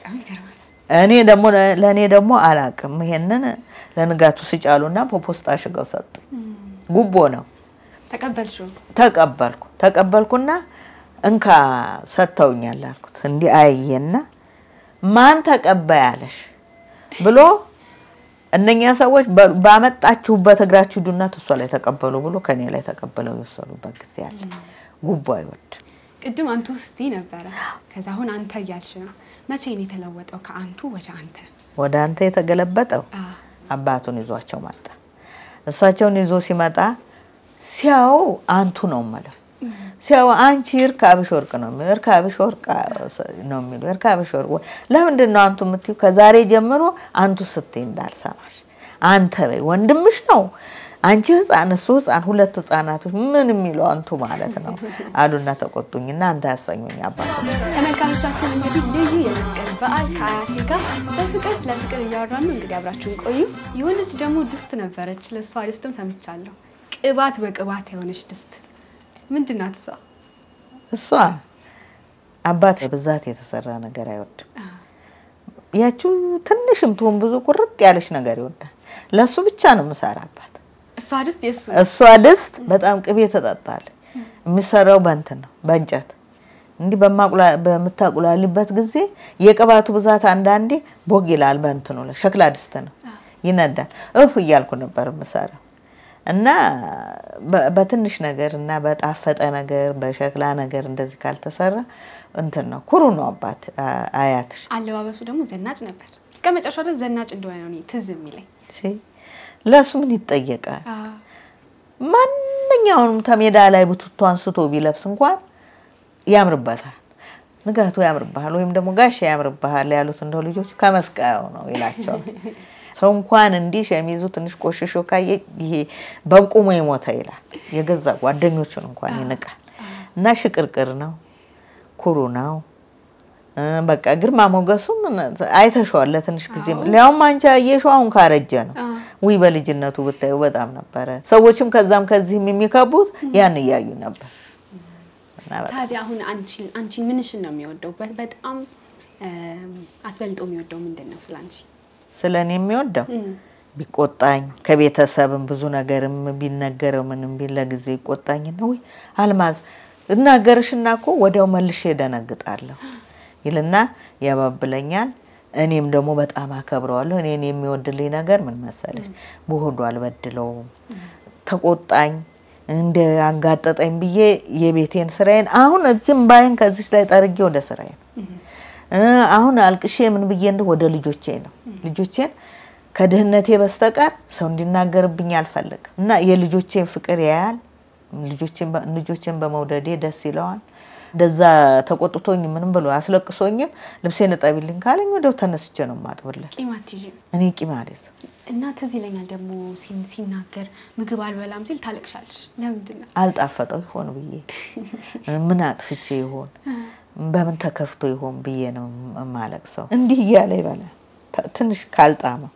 እኔ ደግሞ ለእኔ ደግሞ አላቅም። ይሄንን ለንጋቱ ስጫሉና በፖስታ አሽገው ሰጡ። ጉቦ ነው። ተቀበልሽው? ተቀበልኩ። ተቀበልኩና እንካ ሰጥተውኛል አልኩት። እንዲህ አየና ማን ተቀባይ አለሽ ብሎ እነኛ ሰዎች ባመጣችሁበት እግራችሁ ሂዱና እሷ ላይ ተቀበሉ ብሎ ከኔ ላይ ተቀበለው የወሰዱበት ጊዜ አለ። ጉቦ አይወድም። ቅድም አንቱ ስቲ ነበረ፣ ከዛ አሁን አንተ እያልሽ ነው። መቼ ነው የተለወጠው ከአንቱ ወደ አንተ? ወደ አንተ የተገለበጠው አባቱን ይዟቸው መጣ። እሳቸውን ይዞ ሲመጣ ሲያው አንቱ ነው ማለት ሲያው አንቺ እርካብሽ ወርቅ ነው የሚለው እርካብሽ ወርቅ ነው የሚለው እርካብሽ ወርቅ። ለምንድን ነው አንቱ የምትይው? ከዛሬ ጀምሮ አንቱ ስትይ እንዳልሰማሽ አንተ በይ። ወንድምሽ ነው አንቺ ህፃን፣ እሱ ህፃን፣ ሁለት ህፃናቶች ምን የሚለው አንቱ ማለት ነው አሉና ተቆጡኝና አንተ ያሰኙኝ አባት። ተመልካቾቻችን እንግዲህ ልዩ የመስቀል በዓል ከአያቴ ጋር በፍቅር ስለ ፍቅር እያወራን ነው። እንግዲህ አብራችሁን ቆዩ። የሆነች ደግሞ ድስት ነበረች፣ ለእሷ ድስትም ሰምቻለሁ። ቅባት በቅባት የሆነች ድስት ምንድን ናት እሷ? እሷ አባት ብዛት የተሰራ ነገር አይወድም። ያችው ትንሽም ትሁን ብዙ ቁርጥ ያለች ነገር ይወዳል። ለእሱ ብቻ ነው የምሰራባት። እሷ ድስት የእሱ እሷ ድስት በጣም ቅቤ ትጠጣለች። የሚሰራው በእንትን ነው በእንጨት እንዲህ በማቁላ- በምታቁላሊበት ጊዜ የቅባቱ ብዛት አንዳንዴ ቦግ ይላል። በእንትኑ ላይ ሸክላ ድስት ነው ይነዳል። እፍ እያልኩ ነበር የምሰራው እና በ- በትንሽ ነገር እና በጣፈጠ ነገር በሸክላ ነገር እንደዚህ ካልተሰራ እንትን ነው ኩሩ ነው አባት አ- አያትሽ አለባበሱ ደግሞ ዘናጭ ነበር። እስከ መጨረሻው ድረስ ዘናጭ እንደሆነ ነው እኔ ትዝ የሚለኝ። ሲ ለእሱ ምን ይጠየቃል? ማንኛውንም ተሜዳ ላይ ብቱቶ አንስቶ ቢለብስ እንኳን ያምርበታል። ንጋቱ ያምርብሃል ወይም ደግሞ ጋሽ ያምርብሃል ያሉት እንደው ልጆች ከመስቀያው ነው ይላቸዋል። ሰው እንኳን እንዲህ ሸሚዙ ትንሽ ቆሽሾ ካየ ይሄ በቁሙ የሞተ ይላል። የገዛ ጓደኞቹን እንኳን ይንቃል። እና ሽቅርቅር ነው፣ ኩሩ ነው። እ በቃ ግርማ ሞገሱም አይተሸዋል ለትንሽ ጊዜ። ሊያውም አንቺ አየሽው አሁን ካረጀ ነው። ውይ በልጅነቱ ብታዩ በጣም ነበረ። ሰዎችም ከዛም ከዚህም የሚከቡት ያን እያዩ ነበር። እና በጣም ታዲያ አሁን አንቺን አንቺን ምንሽን ነው የሚወደው? በ- በጣም እም፣ አስበልጦ የሚወደው ምንድን ነው ስለ አንቺ? ስለ እኔ የሚወደው ቢቆጣኝ ከቤተሰብም ብዙ ነገርም ቢነገረው ምንም ቢል ለጊዜ ይቆጣኝ ነው። ውይ አልማዝ እናገርሽና እኮ ወዲያው መልሼ ደነግጣለሁ ይልና ያባብለኛል። እኔም ደግሞ በጣም አከብረዋለሁ። እኔን የሚወድልኝ ነገር ምን መሰለሽ፣ በሆዱ አልበድለውም። ተቆጣኝ እንደ አንጋጠጠኝ ብዬ የቤቴን ስራዬን አሁን እዚህም ባይን ከዚች ላይ ጠርጌ ወደ ስራዬ ነው እ አሁን አልቅሼ ምን ብዬ እንደ ወደ ልጆቼ ነው ልጆቼን ከድህነቴ በስተቀር ሰው እንዲናገርብኝ አልፈልግም እና የልጆቼን ፍቅር ያያል። ልጆቼን በ- ልጆቼን በመውደዴ ደስ ይለዋል። እንደዛ ተቆጥቶኝ ምንም ብሎ አስለቅሶኝም ልብሴን እጠቢልኝ ካለኝ ወዲያው ተነስቼ ነው የማጥብለት። ቂም አትይዥም? እኔ ቂም አልይዝም። እና ትዝ ይለኛል ደግሞ ሲን- ሲናገር ምግብ አልበላም ሲል ታለቅሻለሽ። ለምንድን ነው? አልጣፈጠው ይሆን ብዬ ምን አጥፍቼ ይሆን በምን ተከፍቶ ይሆን ብዬ ነው የማለቅሰው። እንዲህ እያለ ይበላል። ተ- ትንሽ ካልጣመው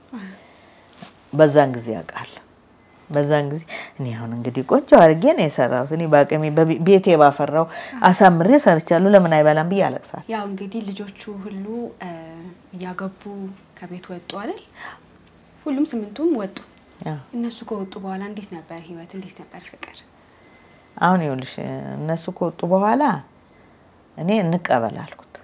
በዛን ጊዜ ያውቃል። በዛን ጊዜ እኔ አሁን እንግዲህ ቆንጆ አድርጌ ነው የሰራሁት። እኔ በአቅሜ በቤ- ቤቴ ባፈራው አሳምሬ ሰርቻለሁ። ለምን አይበላም ብዬ አለቅሳል። ያው እንግዲህ ልጆቹ ሁሉ እ፣ እያገቡ ከቤት ወጡ አይደል? ሁሉም ስምንቱም ወጡ። ያው እነሱ ከወጡ በኋላ እንዴት ነበር ህይወት? እንዴት ነበር ፍቅር? አሁን ይኸውልሽ እነሱ ከወጡ በኋላ እኔ እንቀበል አልኩት።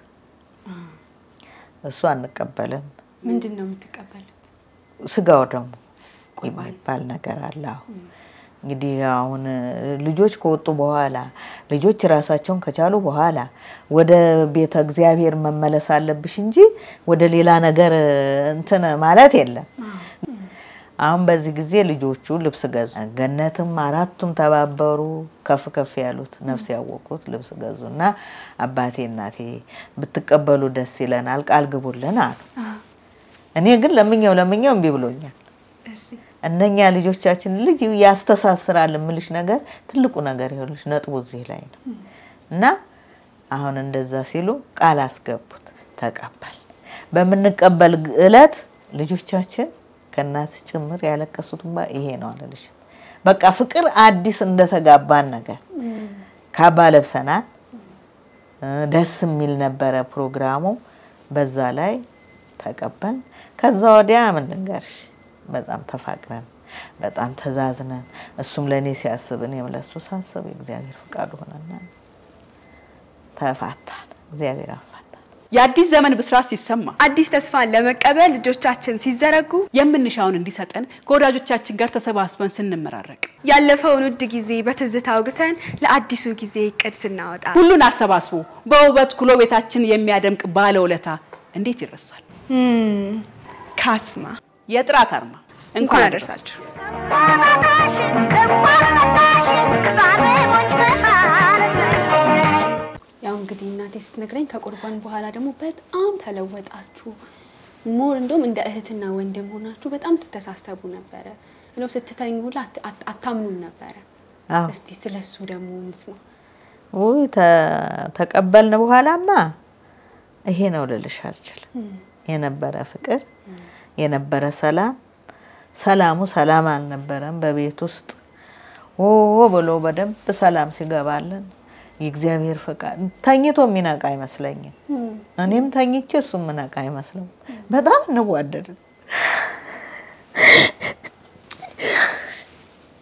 እሱ አንቀበልም ምንድን ነው የምትቀበሉት? ስጋው ደግሞ ቁርባን። የሚባል ነገር አለ። አሁን እንግዲህ አሁን ልጆች ከወጡ በኋላ ልጆች ራሳቸውን ከቻሉ በኋላ ወደ ቤተ እግዚአብሔር መመለስ አለብሽ እንጂ ወደ ሌላ ነገር እንትን ማለት የለም። አሁን በዚህ ጊዜ ልጆቹ ልብስ ገዙ። ገነትም አራቱም ተባበሩ። ከፍ ከፍ ያሉት ነፍስ ያወቁት ልብስ ገዙ እና አባቴ እናቴ ብትቀበሉ ደስ ይለናል፣ ቃል ግቡልን አሉ። እኔ ግን ለምኛው ለምኛው እምቢ ብሎኛል። እሺ እነኛ ልጆቻችን ልጅ ያስተሳስራል የምልሽ ነገር ትልቁ ነገር ይኸውልሽ ነጥቡ እዚህ ላይ ነው እና አሁን እንደዛ ሲሉ ቃል አስገቡት፣ ተቀበል። በምንቀበል እለት ልጆቻችን ከእናት ጭምር ያለቀሱት እንባ ይሄ ነው አለልሽ። በቃ ፍቅር አዲስ እንደተጋባን ነገር ካባ ለብሰናል። እ ደስ የሚል ነበረ ፕሮግራሙ። በዛ ላይ ተቀበል። ከዛ ወዲያ ምን ልንገርሽ በጣም ተፋቅረን በጣም ተዛዝነን እሱም ለእኔ ሲያስብ እኔም ለሱ ሳስብ የእግዚአብሔር ፍቃዱ ሆነና ተፋታን። እግዚአብሔር አፋታን። የአዲስ ዘመን ብስራት ሲሰማ አዲስ ተስፋን ለመቀበል ልጆቻችን ሲዘረጉ የምንሻውን እንዲሰጠን ከወዳጆቻችን ጋር ተሰባስበን ስንመራረቅ ያለፈውን ውድ ጊዜ በትዝታ አውግተን ለአዲሱ ጊዜ እቅድ ስናወጣ ሁሉን አሰባስቦ በውበት ኩሎ ቤታችን የሚያደምቅ ባለውለታ እንዴት ይረሳል? እም፣ ካስማ የጥራት አርማ እንኳን አደረሳችሁ። ያው እንግዲህ እናቴ ስትነግረኝ ከቁርባን በኋላ ደግሞ በጣም ተለወጣችሁ። ሞር እንደውም እንደ እህትና ወንድም ሆናችሁ በጣም ትተሳሰቡ ነበረ። እንደው ስትተኙ ሁላ አት- አት- አታምኑም ነበረ። አዎ እስቲ ስለሱ ደግሞ እንስማ። ውይ ተ- ተቀበልን በኋላማ ይሄ ነው ልልሽ አልችልም። የነበረ ፍቅር የነበረ ሰላም ሰላሙ ሰላም አልነበረም። በቤት ውስጥ ኦ ብሎ በደንብ ሰላም ሲገባልን የእግዚአብሔር ፈቃድ ተኝቶ የሚነቃ አይመስለኝም። እኔም ተኝቼ እሱ የምነቃ አይመስለው። በጣም እንዋደድ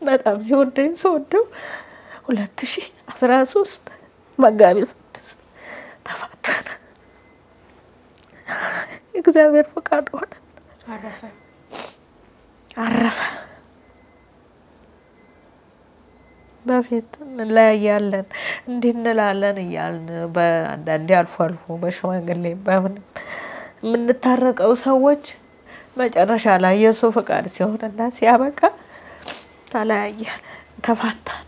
በጣም ሲወደኝ ስወደው ሁለት ሺህ አስራ ሶስት መጋቢት ስድስት ተፋታን። የእግዚአብሔር ፈቃድ ሆነ፣ አረፈ። አረፈ። በፊት እንለያያለን እንዲህ እንላለን እያልን በአንዳንዴ አልፎ አልፎ በሽማግሌ በምንም የምንታረቀው ሰዎች መጨረሻ ላይ የእሱ ፈቃድ ሲሆንና ሲያበቃ ተለያየን፣ ተፋታን።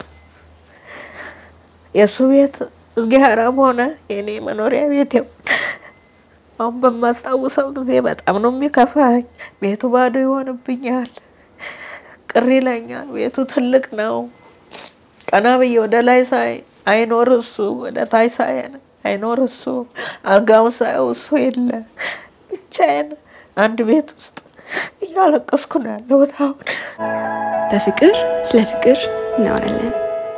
የእሱ ቤት እዝጊያራም ሆነ የኔ መኖሪያ ቤት ይሁን አሁን በማስታውሰው ጊዜ በጣም ነው የሚከፋኝ። ቤቱ ባዶ ይሆንብኛል፣ ቅር ይለኛል። ቤቱ ትልቅ ነው። ቀና ብዬ ወደ ላይ ሳይ አይኖር እሱ፣ ወደ ታች ሳይ አይኖር እሱ፣ አልጋውን ሳየው እሱ የለ። ብቻዬን አንድ ቤት ውስጥ እያለቀስኩ ነው ያለሁት አሁን። በፍቅር ስለ ፍቅር እናወራለን።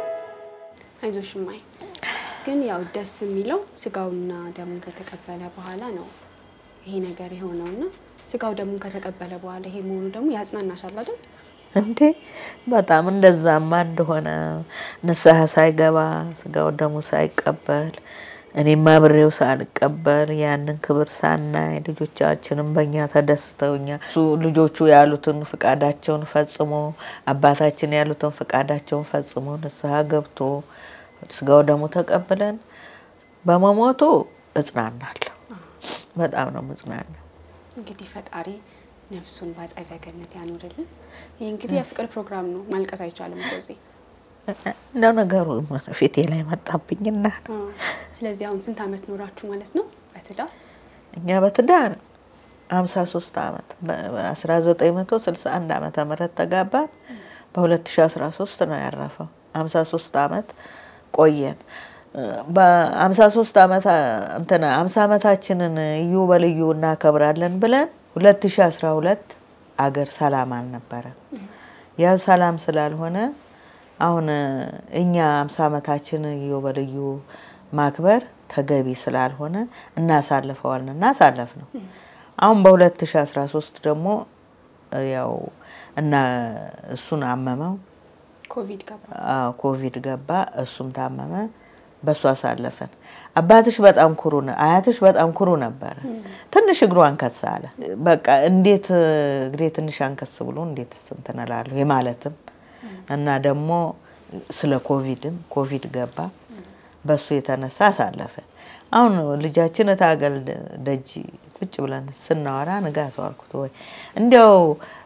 አይዞሽ እማዬ። ግን ያው ደስ የሚለው ስጋውና ደሙን ከተቀበለ በኋላ ነው ይሄ ነገር የሆነውና ስጋው ደሙን ከተቀበለ በኋላ ይሄ መሆኑ ደግሞ ያጽናናሻል አይደል? እንዴ በጣም እንደዛማ እንደሆነ ንስሐ ሳይገባ ስጋው ደሙ ሳይቀበል እኔም አብሬው ሳልቀበል ያንን ክብር ሳናይ ልጆቻችንም በእኛ ተደስተው እኛ እሱ ልጆቹ ያሉትን ፍቃዳቸውን ፈጽሞ አባታችን ያሉትን ፍቃዳቸውን ፈጽሞ ንስሐ ገብቶ ስጋው ደሙ ተቀብለን በመሞቱ እጽናናለሁ። በጣም ነው ምጽናናው። እንግዲህ ፈጣሪ ነፍሱን በአጸደ ገነት ያኖርልን። ይህ እንግዲህ የፍቅር ፕሮግራም ነው። ማልቀስ አይቻልም እኮ እዚህ። እንደ ነገሩ ፊቴ ላይ መጣብኝና አ፣ ስለዚህ አሁን ስንት ዓመት ኖራችሁ ማለት ነው በትዳር? እኛ በትዳር ሀምሳ ሶስት አመት በአስራ ዘጠኝ መቶ ስልሳ አንድ አመተ ምህረት ተጋባን። በሁለት ሺ አስራ ሶስት ነው ያረፈው። ሀምሳ ሶስት አመት ቆየን። በሀምሳ ሶስት አመት እንትና ሀምሳ አመታችንን እዩ በልዩ እናከብራለን ብለን ሁለት ሺ አስራ ሁለት አገር ሰላም አልነበረም። ያ ሰላም ስላልሆነ አሁን እኛ ሀምሳ አመታችን እዩ በልዩ ማክበር ተገቢ ስላልሆነ እናሳልፈዋልን እናሳለፍ ነው። አሁን በሁለት ሺ አስራ ሶስት ደግሞ ያው እና እሱን አመመው ኮቪድ ገባ። አዎ ኮቪድ ገባ። እሱም ታመመ። በሱ አሳለፈን። አባትሽ በጣም ኩሩ ነ አያትሽ በጣም ኩሩ ነበረ። ትንሽ እግሩ አንከስ አለ። በቃ እንዴት እግሬ ትንሽ አንከስ ብሎ እንዴት እንትን እላለሁ የማለትም እና ደግሞ ስለ ኮቪድም ኮቪድ ገባ። በሱ የተነሳ አሳለፈን። አሁን ልጃችን እታገል ደጅ ቁጭ ብለን ስናወራ ንጋቱ አልኩት ወይ እንዲያው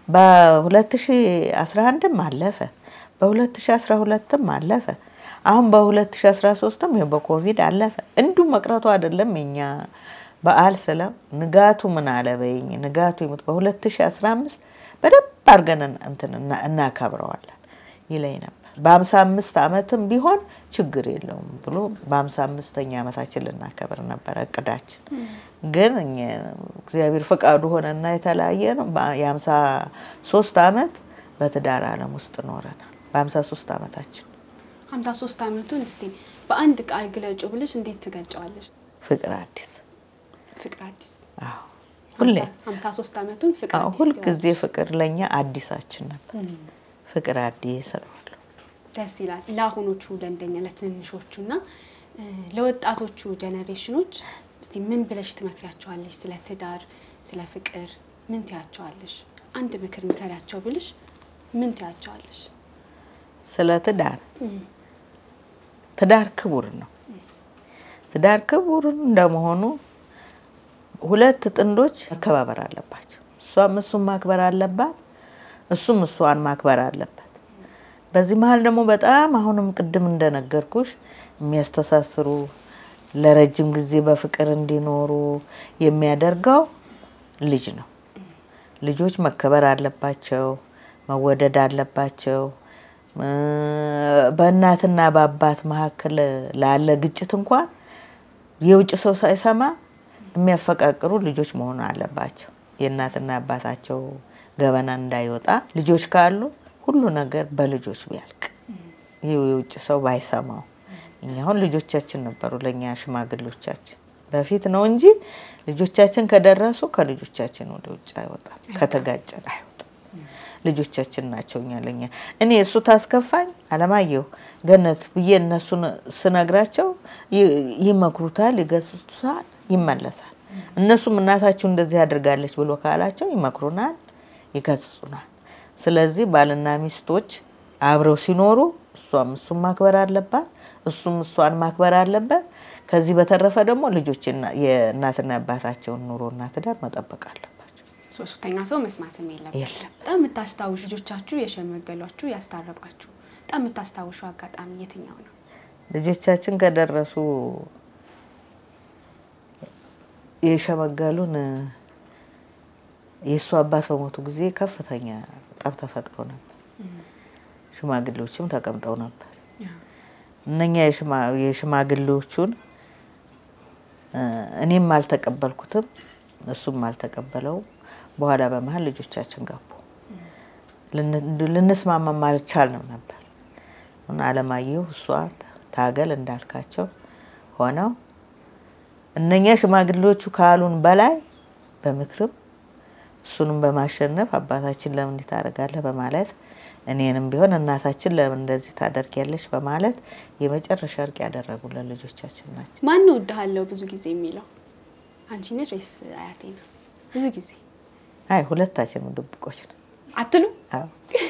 በ2011ም አለፈ በ2012ም አለፈ አሁን በ2013ም ይኸው በኮቪድ አለፈ። እንዲሁ መቅረቱ አይደለም የኛ በዓል ስለም ንጋቱ ምን አለ በይኝ ንጋቱ ይሙት በ2015 በደንብ አድርገን እንትን እና- እናከብረዋለን ይለኝ ነበር። በሀምሳ አምስት ዓመትም ቢሆን ችግር የለውም ብሎ በሀምሳ አምስተኛ ዓመታችን ልናከብር ነበረ እቅዳችን። ግን እኛ እግዚአብሔር ፈቃዱ ሆነና የተለያየ ነው። የሀምሳ ሶስት ዓመት በትዳር ዓለም ውስጥ ኖረናል። በሀምሳ ሶስት ዓመታችን ሀምሳ ሶስት ዓመቱን እስቲ በአንድ ቃል ግለጩ ብልሽ እንዴት ትገልጨዋለሽ? ፍቅር አዲስ ፍቅር አዲስ አዎ፣ ሁሌ ሀምሳ ሶስት ዓመቱን ፍቅር አዎ፣ አዲስ ሁልጊዜ ትይዋለሽ። ፍቅር ለእኛ አዲሳችን ነበር። ፍቅር አዲስ እለዋለሁ። ደስ ይላል። ለአሁኖቹ ለእንደኛ ለትንንሾቹ እና እ፣ ለወጣቶቹ ጀኔሬሽኖች እስቲ ምን ብለሽ ትመክሪያቸዋለሽ? ስለ ትዳር፣ ስለ ፍቅር ምን ትያቸዋለሽ? አንድ ምክር ምከሪያቸው ብልሽ ምን ትያቸዋለሽ? ስለ ትዳር ትዳር ክቡር ነው። ትዳር ክቡር እንደመሆኑ ሁለት ጥንዶች መከባበር አለባቸው። እሷም እሱን ማክበር አለባት፣ እሱም እሷን ማክበር አለበት። በዚህ መሀል ደግሞ በጣም አሁንም ቅድም እንደነገርኩሽ የሚያስተሳስሩ ለረጅም ጊዜ በፍቅር እንዲኖሩ የሚያደርገው ልጅ ነው። ልጆች መከበር አለባቸው፣ መወደድ አለባቸው። እ፣ በእናትና በአባት መካከል ላለ ግጭት እንኳን የውጭ ሰው ሳይሰማ የሚያፈቃቅሩ ልጆች መሆን አለባቸው። የእናትና አባታቸው ገበና እንዳይወጣ ልጆች ካሉ ሁሉ ነገር በልጆች ቢያልቅ ይህ የውጭ ሰው ባይሰማው። እኛ አሁን ልጆቻችን ነበሩ ለእኛ ሽማግሌዎቻችን በፊት ነው እንጂ ልጆቻችን ከደረሱ ከልጆቻችን ወደ ውጭ አይወጣም፣ ከተጋጨን አይወጣም። ልጆቻችን ናቸው እኛ ለኛ እኔ እሱ ታስከፋኝ አለማየሁ ገነት ብዬ እነሱን ስነግራቸው ይ- ይመክሩታል፣ ይገስጹታል፣ ይመለሳል። እነሱም እናታችሁ እንደዚህ አድርጋለች ብሎ ካላቸው ይመክሩናል፣ ይገስጹናል። ስለዚህ ባልና ሚስቶች አብረው ሲኖሩ እሷም እሱን ማክበር አለባት፣ እሱም እሷን ማክበር አለበት። ከዚህ በተረፈ ደግሞ ልጆችና የእናትና አባታቸውን ኑሮና ትዳር መጠበቅ አለባቸው። ሶስተኛ ሰው መስማትም የለበትም። የለም። በጣም የምታስታውሹ ልጆቻችሁ የሸመገሏችሁ ያስታረቋችሁ በጣም የምታስታውሹ አጋጣሚ የትኛው ነው? ልጆቻችን ከደረሱ የሸመገሉን የእሱ አባት በሞቱ ጊዜ ከፍተኛ ጠብ ተፈጥሮ ነበር። ሽማግሌዎችም ተቀምጠው ነበር። እነኛ የሽማ- የሽማግሌዎቹን እ፣ እኔም አልተቀበልኩትም እሱም አልተቀበለው። በኋላ በመሀል ልጆቻችን ገቡ። ልን- ልንስማማም አልቻልንም ነበር። እና አለማየሁ እሷ ታገል እንዳልካቸው ሆነው እነኛ ሽማግሌዎቹ ካሉን በላይ በምክርም እሱንም በማሸነፍ አባታችን ለምን እንዲህ ታደርጋለህ በማለት እኔንም ቢሆን እናታችን ለምን እንደዚህ ታደርጊያለሽ በማለት የመጨረሻ እርቅ ያደረጉልን ልጆቻችን ናቸው። ማን እወድሃለሁ ብዙ ጊዜ የሚለው አንቺ ነች ወይስ አያቴ ነው? ብዙ ጊዜ አይ ሁለታችንም ድብቆች ነው። አትሉ አዎ።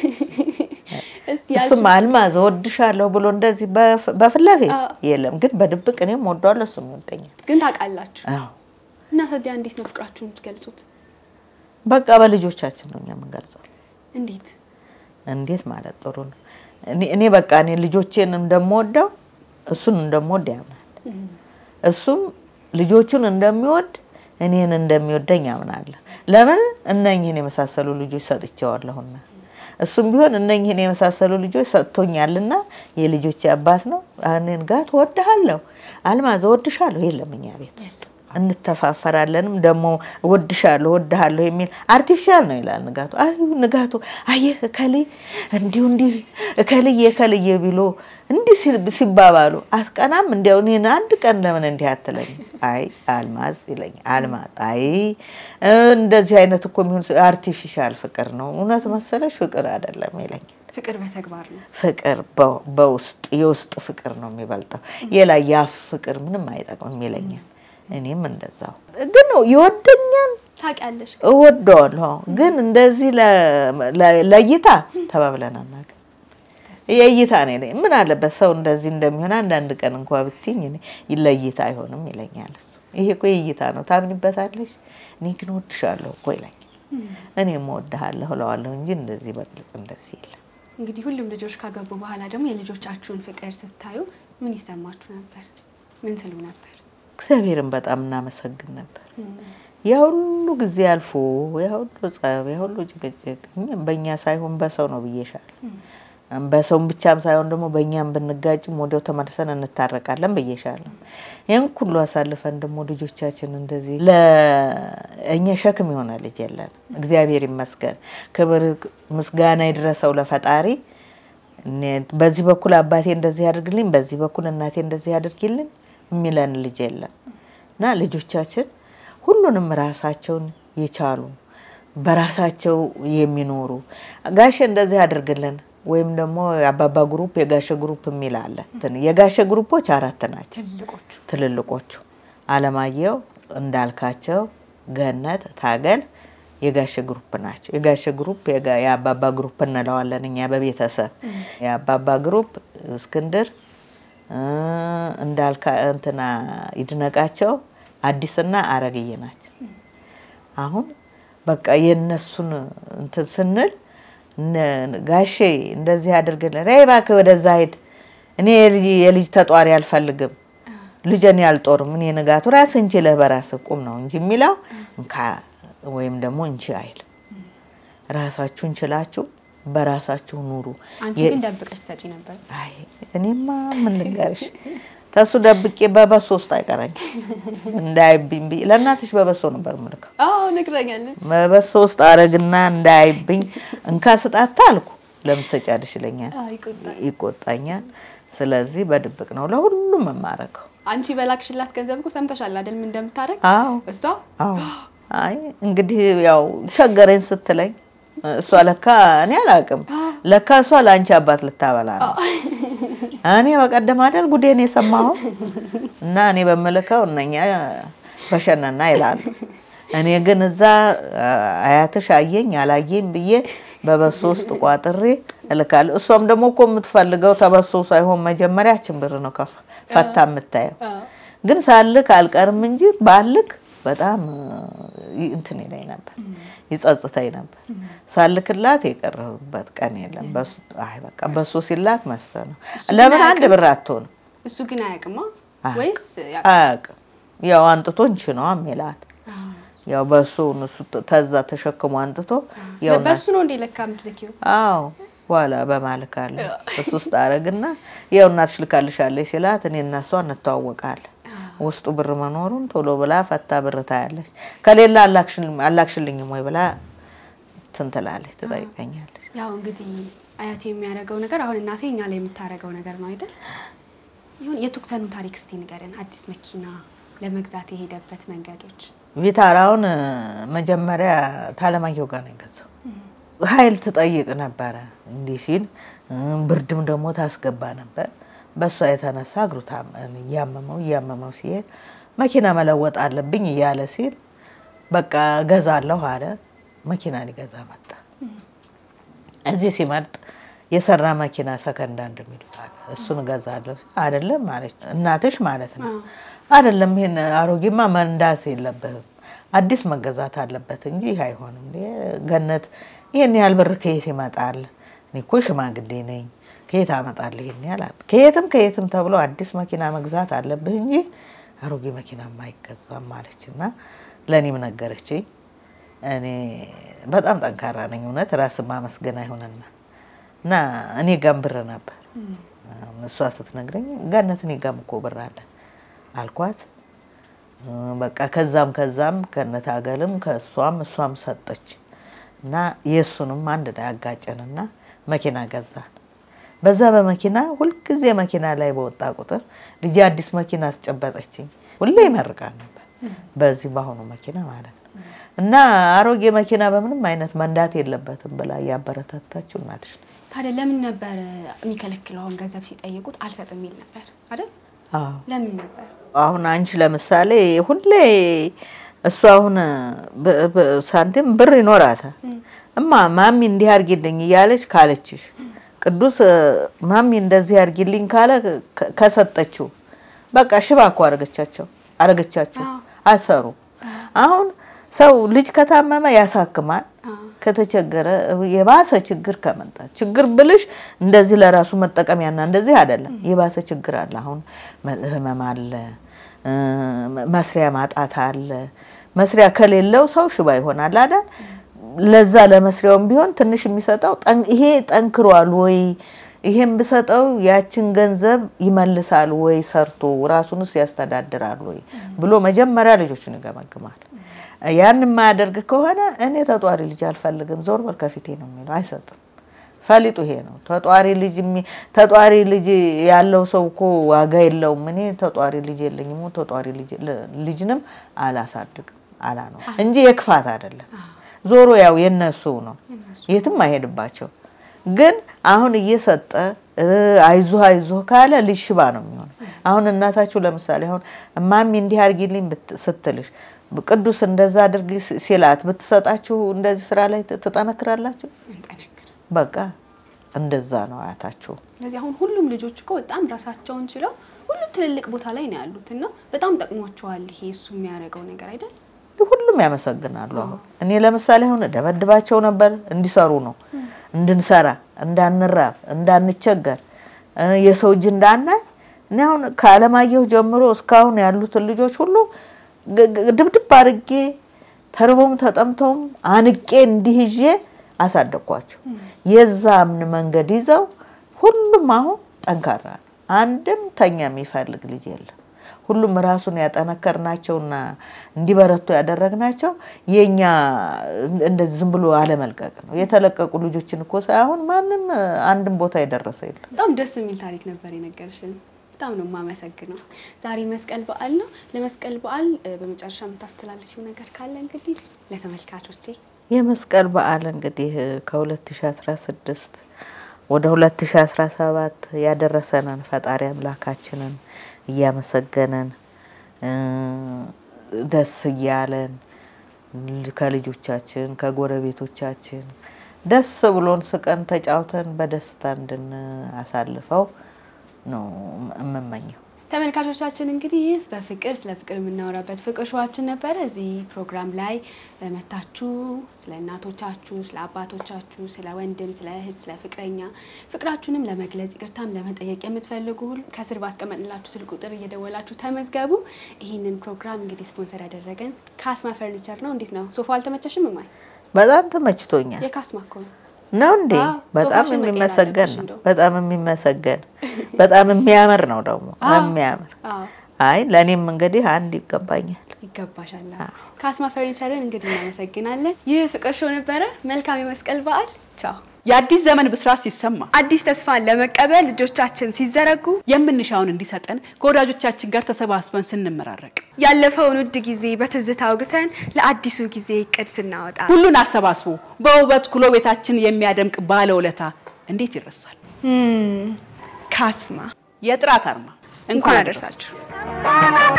እስቲ እሱም ያልሽ አልማዝ እወድሻለሁ ብሎ እንደዚህ በፍ- በፊት ለፊት አዎ። የለም፣ ግን በድብቅ እኔም ወደዋለሁ እሱም ይወደኛል። ግን ታውቃላችሁ አዎ እና ታዲያ እንዴት ነው ፍቅራችሁን የምትገልጹት? በቃ በልጆቻችን ነው እኛ የምንገልጸው። እንዴት እንዴት ማለት ጥሩ ነው። እኔ እኔ በቃ እኔ ልጆቼን እንደምወደው እሱን እንደምወድ ያምናል። እሱም ልጆቹን እንደሚወድ እኔን እንደሚወደኝ ያምናለሁ። ለምን እነኝህን የመሳሰሉ ልጆች ሰጥቼዋለሁና እሱም ቢሆን እነኝህን የመሳሰሉ ልጆች ሰጥቶኛልና የልጆቼ አባት ነው። እኔን ጋር ትወድሃለሁ፣ አልማዝ እወድሻለሁ የለም እኛ ቤት ውስጥ እንተፋፈራለንም ደግሞ እወድሻለሁ እወድሃለሁ የሚል አርቲፊሻል ነው ይላል ንጋቱ። አይ ንጋቱ አየህ እከሌ እንዲሁ እንዲህ እከልዬ እከልዬ ቢሎ እንዲህ ሲል- ሲባባሉ አትቀናም? እንዲያው እኔን አንድ ቀን ለምን እንዲህ አትለኝ? አይ አልማዝ ይለኛል። አልማዝ አይ እንደዚህ አይነት እኮ የሚሆን አርቲፊሻል ፍቅር ነው እውነት መሰለሽ ፍቅር አይደለም ይለኛል። ፍቅር በተግባር ነው። ፍቅር በ- በውስጥ የውስጥ ፍቅር ነው የሚበልጠው። የላይ የአፍ ፍቅር ምንም አይጠቅምም ይለኛል። እኔም እንደዛው ግን ይወደኛል፣ ታውቂያለሽ እወደዋለሁ። ግን እንደዚህ ለ- ለ- ለእይታ ተባብለን አናውቅም። የእይታ ነው ይለኝ። ምን አለበት ሰው እንደዚህ እንደሚሆን አንዳንድ ቀን እንኳ ብትይኝ እኔ ለእይታ አይሆንም ይለኛል። እሱ ይሄ እኮ የእይታ ነው ታምኒበታለሽ። እኔ ግን እወድሻለሁ እኮ ይለኛል። እኔም እወድሃለሁ እለዋለሁ እንጂ እንደዚህ በግልጽ እንደዚህ የለም። እንግዲህ ሁሉም ልጆች ካገቡ በኋላ ደግሞ የልጆቻችሁን ፍቅር ስታዩ ምን ይሰማችሁ ነበር? ምን ትሉ ነበር? እግዚአብሔርን በጣም እናመሰግን ነበር። ያ ሁሉ ጊዜ አልፎ ያ ሁሉ ጸብ፣ ያ ሁሉ ጭቅጭቅ እኛም በእኛ ሳይሆን በሰው ነው ብዬሻል። በሰውም ብቻም ሳይሆን ደግሞ በእኛም ብንጋጭም ወዲያው ተመልሰን እንታረቃለን ብዬሻለሁ። ይህን ሁሉ አሳልፈን ደግሞ ልጆቻችን እንደዚህ ለእኛ ሸክም የሆነ ልጅ የለን። እግዚአብሔር ይመስገን። ክብር ምስጋና ይድረሰው ለፈጣሪ። እኔ በዚህ በኩል አባቴ እንደዚህ ያድርግልኝ፣ በዚህ በኩል እናቴ እንደዚህ ያድርግልኝ የሚለን ልጅ የለም እና ልጆቻችን ሁሉንም ራሳቸውን የቻሉ በራሳቸው የሚኖሩ ጋሼ እንደዚህ አድርግልን ወይም ደግሞ የአባባ ግሩፕ የጋሼ ግሩፕ የሚል አለ። እንትን የጋሼ ግሩፖች አራት ናቸው። ትልቆቹ ትልልቆቹ አለማየሁ፣ እንዳልካቸው፣ ገነት፣ ታገል የጋሼ ግሩፕ ናቸው። የጋሼ ግሩፕ የጋ- የአባባ ግሩፕ እንለዋለን እኛ በቤተሰብ የአባባ ግሩፕ እስክንድር እ፣ እንዳልካ እንትና ይድነቃቸው፣ አዲስና አረግዬ ናቸው። አሁን በቃ የእነሱን እንትን ስንል እነ- ጋሼ እንደዚህ አድርግልን፣ ይ እባክህ ወደዛ ሂድ፣ እኔ የልጅ- የልጅ ተጧሪ አልፈልግም፣ ልጅን ያልጦርም፣ እኔ ንጋቱ ራስህ እንችለህ በራስህ ቁም ነው እንጂ የሚለው እንካ ወይም ደግሞ እንቺ አይል። ራሳችሁን ችላችሁ በራሳችሁ ኑሩ። አንቺ የ- ግን ደብቀሽ ትሰጪ ነበር። አይ እኔማ ምን ልንገርሽ፣ ተሱ ደብቄ በበሶ ውስጥ አይቀረኝ እንዳይብኝ ብዬ ለእናትሽ በበሶ ነበር ምልከው አዎ ነግረኛለች። በበሶ ውስጥ አረግና እንዳይብኝ እንካ ስጣታ አልኩ። ለምን ትሰጫለሽ ይለኛል፣ አዎ ይቆጣል። ይቆጣኛል። ስለዚህ በድብቅ ነው ለሁሉም የማረገው። አንቺ በላክሽላት ገንዘብ እኮ ሰምተሻል አይደል? ምን እንደምታደርግ አዎ እሷ አዎ። አይ እንግዲህ ያው ቸገረኝ ስትለኝ እሷ ለካ እኔ አላውቅም። ለካ እሷ ለአንቺ አባት ልታበላ ነው። እኔ በቀደም አይደል ጉዴን የሰማሁ እና እኔ በምልከው እነኛ በሸነና ይላሉ። እኔ ግን እዛ አያትሽ አየኝ አላየኝ ብዬ በበሶ ውስጥ ቋጥሬ እልካለሁ። እሷም ደግሞ እኮ የምትፈልገው ተበሶ ሳይሆን መጀመሪያችን ብር ነው ከፍ ፈታ የምታየው። ግን ሳልክ አልቀርም እንጂ ባልክ በጣም እንትን ይለኝ ነበር፣ ይጸጽተኝ ነበር። ሳልክላት የቀረሁበት ቀን የለም። በሱ አይ በቃ በሱ ሲላክ መስተ ነው። ለምን አንድ ብር አትሆንም? እሱ ግን አያውቅማ ወይስ አያውቅም። ያው አንጥቶ እንቺ ነው የሚላት ያው በሱ እሱ ተዛ ተሸክሞ አንጥቶ ያው በሱ ነው እንዴ ለካ የምትልኪው? አዎ በኋላ በማልክ አለ እሱ ውስጥ አረግና ያው እናትሽ ልካልሻለች ሲላት እኔ እና እሷ እንተዋወቃለን። ውስጡ ብር መኖሩን ቶሎ ብላ ፈታ ብር ታያለች። ከሌላ አላክሽልኝም ወይ ብላ እንትን ትላለች፣ ትጠይቀኛለች። ያው እንግዲህ አያቴ የሚያደርገው ነገር አሁን እናቴ እኛ ላይ የምታደርገው ነገር ነው አይደል? ይሁን የቱክሰኑን ታሪክ እስቲ ንገረን። አዲስ መኪና ለመግዛት የሄደበት መንገዶች ቪታራውን መጀመሪያ ታለማየሁ ጋር ነው የገዛው። ኃይል ትጠይቅ ነበረ እንዲህ ሲል ብርድም ደግሞ ታስገባ ነበር። በእሷ የተነሳ እግሩ እያመመው እያመመው ሲሄድ መኪና መለወጥ አለብኝ እያለ ሲል በቃ ገዛለሁ አለ። መኪና ሊገዛ መጣ። እዚህ ሲመርጥ የሰራ መኪና ሰከንዳ እንደሚሉት አለ። እሱን እገዛለሁ አይደለም ማለች እናትሽ ማለት ነው። አይደለም ይሄን አሮጌማ መንዳት የለበትም አዲስ መገዛት አለበት እንጂ ይህ አይሆንም። ገነት ይህን ያህል ብር ከየት ይመጣል? እኔ እኮ ሽማግሌ ነኝ ከየት አመጣለሁ ይሄን ያህል? ከየትም ከየትም ተብሎ አዲስ መኪና መግዛት አለብህ እንጂ አሮጌ መኪና አይገዛም ማለች እና ለእኔም ነገረችኝ። እኔ በጣም ጠንካራ ነኝ እውነት ራስ ማመስገን አይሆንና እና እኔ ጋም ብር ነበር እሷ ስትነግረኝ ገነት እኔ ጋም እኮ ብር አለ አልኳት። በቃ ከዛም ከዛም ከነት አገልም ከእሷም እሷም ሰጠች እና የእሱንም አንድ ላይ አጋጨንና መኪና ገዛን። በዛ በመኪና ሁልጊዜ መኪና ላይ በወጣ ቁጥር ልጄ አዲስ መኪና አስጨበጠችኝ። ሁሌ ይመርቃል ነበር በዚህ በአሁኑ መኪና ማለት ነው። እና አሮጌ መኪና በምንም አይነት መንዳት የለበትም ብላ እያበረታታችው እናትሽ ነው። ታዲያ ለምን ነበር የሚከለክለው? አሁን ገንዘብ ሲጠይቁት አልሰጥም የሚል ነበር አይደል? ለምን ነበር? አሁን አንቺ ለምሳሌ ሁሌ እሱ አሁን ሳንቲም ብር ይኖራታል። እማ ማሚ እንዲህ አርጊልኝ እያለች ካለችሽ ቅዱስ ማሚ እንደዚህ አርጊልኝ ካለ ከሰጠችው በቃ ሽባ እኮ አረገቻቸው አረገቻቸው አሰሩ። አሁን ሰው ልጅ ከታመመ ያሳክማል። ከተቸገረ የባሰ ችግር ከመጣ ችግር ብልሽ እንደዚህ ለራሱ መጠቀሚያና እንደዚህ አይደለም። የባሰ ችግር አለ። አሁን ህመም አለ፣ መስሪያ ማጣት አለ። መስሪያ ከሌለው ሰው ሽባ ይሆናል አይደል? ለዛ ለመስሪያውም ቢሆን ትንሽ የሚሰጠው ይሄ ጠንክሯል ወይ ይሄን ብሰጠው ያችን ገንዘብ ይመልሳል ወይ ሰርቶ ራሱንስ ያስተዳድራል ወይ ብሎ መጀመሪያ ልጆቹን ይገመግማል። ያን የማያደርግ ከሆነ እኔ ተጧሪ ልጅ አልፈልግም፣ ዞር በል ከፊቴ ነው የሚለው። አይሰጥም። ፈሊጡ ይሄ ነው። ተጧሪ ልጅ ተጧሪ ልጅ ያለው ሰው እኮ ዋጋ የለውም። እኔ ተጧሪ ልጅ የለኝም፣ ተጧሪ ልጅንም አላሳድግም አላ ነው እንጂ የክፋት አይደለም። ዞሮ ያው የነሱ ነው፣ የትም አይሄድባቸው። ግን አሁን እየሰጠ አይዞህ አይዞህ ካለ ልጅ ሽባ ነው የሚሆነው። አሁን እናታችሁ ለምሳሌ አሁን እማሚ እንዲህ አድርጊልኝ ስትልሽ ቅዱስ እንደዛ አድርጊ ሲላት ብትሰጣችሁ እንደዚህ ስራ ላይ ትጠነክራላችሁ። በቃ እንደዛ ነው አያታችሁ። ስለዚህ አሁን ሁሉም ልጆች እኮ በጣም ራሳቸውን ችለው ሁሉም ትልልቅ ቦታ ላይ ነው ያሉት እና በጣም ጠቅሟቸዋል ይሄ እሱ የሚያደርገው ነገር አይደል? ሁሉም ያመሰግናሉ። አሁን እኔ ለምሳሌ አሁን ደበድባቸው ነበር እንዲሰሩ ነው እንድንሰራ፣ እንዳንራብ፣ እንዳንቸገር የሰው እጅ እንዳናይ እኔ አሁን ከአለማየሁ ጀምሮ እስካሁን ያሉትን ልጆች ሁሉ ድብድብ አድርጌ ተርቦም ተጠምተውም አንቄ እንዲህ ይዤ አሳደግኳቸው። የዛምን መንገድ ይዘው ሁሉም አሁን ጠንካራ ነው። አንድም ተኛ የሚፈልግ ልጅ የለም። ሁሉም ራሱን ያጠነከርናቸውና እንዲበረቱ ያደረግናቸው የኛ እንደዚህ ዝም ብሎ አለመልቀቅ ነው። የተለቀቁ ልጆችን እኮ ሳይሆን ማንም አንድም ቦታ የደረሰ የለም። በጣም ደስ የሚል ታሪክ ነበር የነገርሽን። በጣም ነው የማመሰግነው። ዛሬ መስቀል በዓል ነው። ለመስቀል በዓል በመጨረሻ የምታስተላልፊው ነገር ካለ እንግዲህ ለተመልካቾቼ የመስቀል በዓል እንግዲህ ከ2016 ወደ 2017 ያደረሰንን ፈጣሪ አምላካችንን እያመሰገንን እ ደስ እያለን ከልጆቻችን ከጎረቤቶቻችን ደስ ብሎን ስቀን ተጫውተን በደስታ እንድናሳልፈው ነው የምመኘው። ተመልካቾቻችን እንግዲህ ይህ በፍቅር ስለ ፍቅር የምናወራበት ፍቅር ሸዋችን ነበረ። እዚህ ፕሮግራም ላይ መታችሁ ስለ እናቶቻችሁ፣ ስለ አባቶቻችሁ፣ ስለ ወንድም፣ ስለ እህት፣ ስለ ፍቅረኛ ፍቅራችሁንም ለመግለጽ ይቅርታም ለመጠየቅ የምትፈልጉ ሁሉ ከስር ባስቀመጥንላችሁ ስልክ ቁጥር እየደወላችሁ ተመዝገቡ። ይህንን ፕሮግራም እንግዲህ ስፖንሰር ያደረገን ካስማ ፈርኒቸር ነው። እንዴት ነው ሶፋ አልተመቸሽም? እማይ በጣም ተመችቶኛል። የካስማ እኮ ነው። ነው እንዴ? አዎ፣ በጣም ሶፋሽን መቀየር የሚመሰገን አለብሽ ነው። እንደው። በጣም የሚመሰገን በጣም የሚያምር ነው ደግሞ አዎ። የሚያምር አዎ አይ ለእኔም እንግዲህ አንድ ይገባኛል። ይገባሻል። ካስማ ፈርኒቸርን እንግዲህ እናመሰግናለን። ይህ ፍቅር ሾው ነበረ። መልካም የመስቀል በዓል። ቻው። የአዲስ ዘመን ብስራት ሲሰማ አዲስ ተስፋን ለመቀበል ልጆቻችን ሲዘረጉ የምንሻውን እንዲሰጠን ከወዳጆቻችን ጋር ተሰባስበን ስንመራረቅ ያለፈውን ውድ ጊዜ በትዝታ አውግተን ለአዲሱ ጊዜ እቅድ ስናወጣ ሁሉን አሰባስቦ በውበት ኩሎ ቤታችን የሚያደምቅ ባለውለታ እንዴት ይረሳል? ካስማ የጥራት አርማ እንኳን አደረሳችሁ።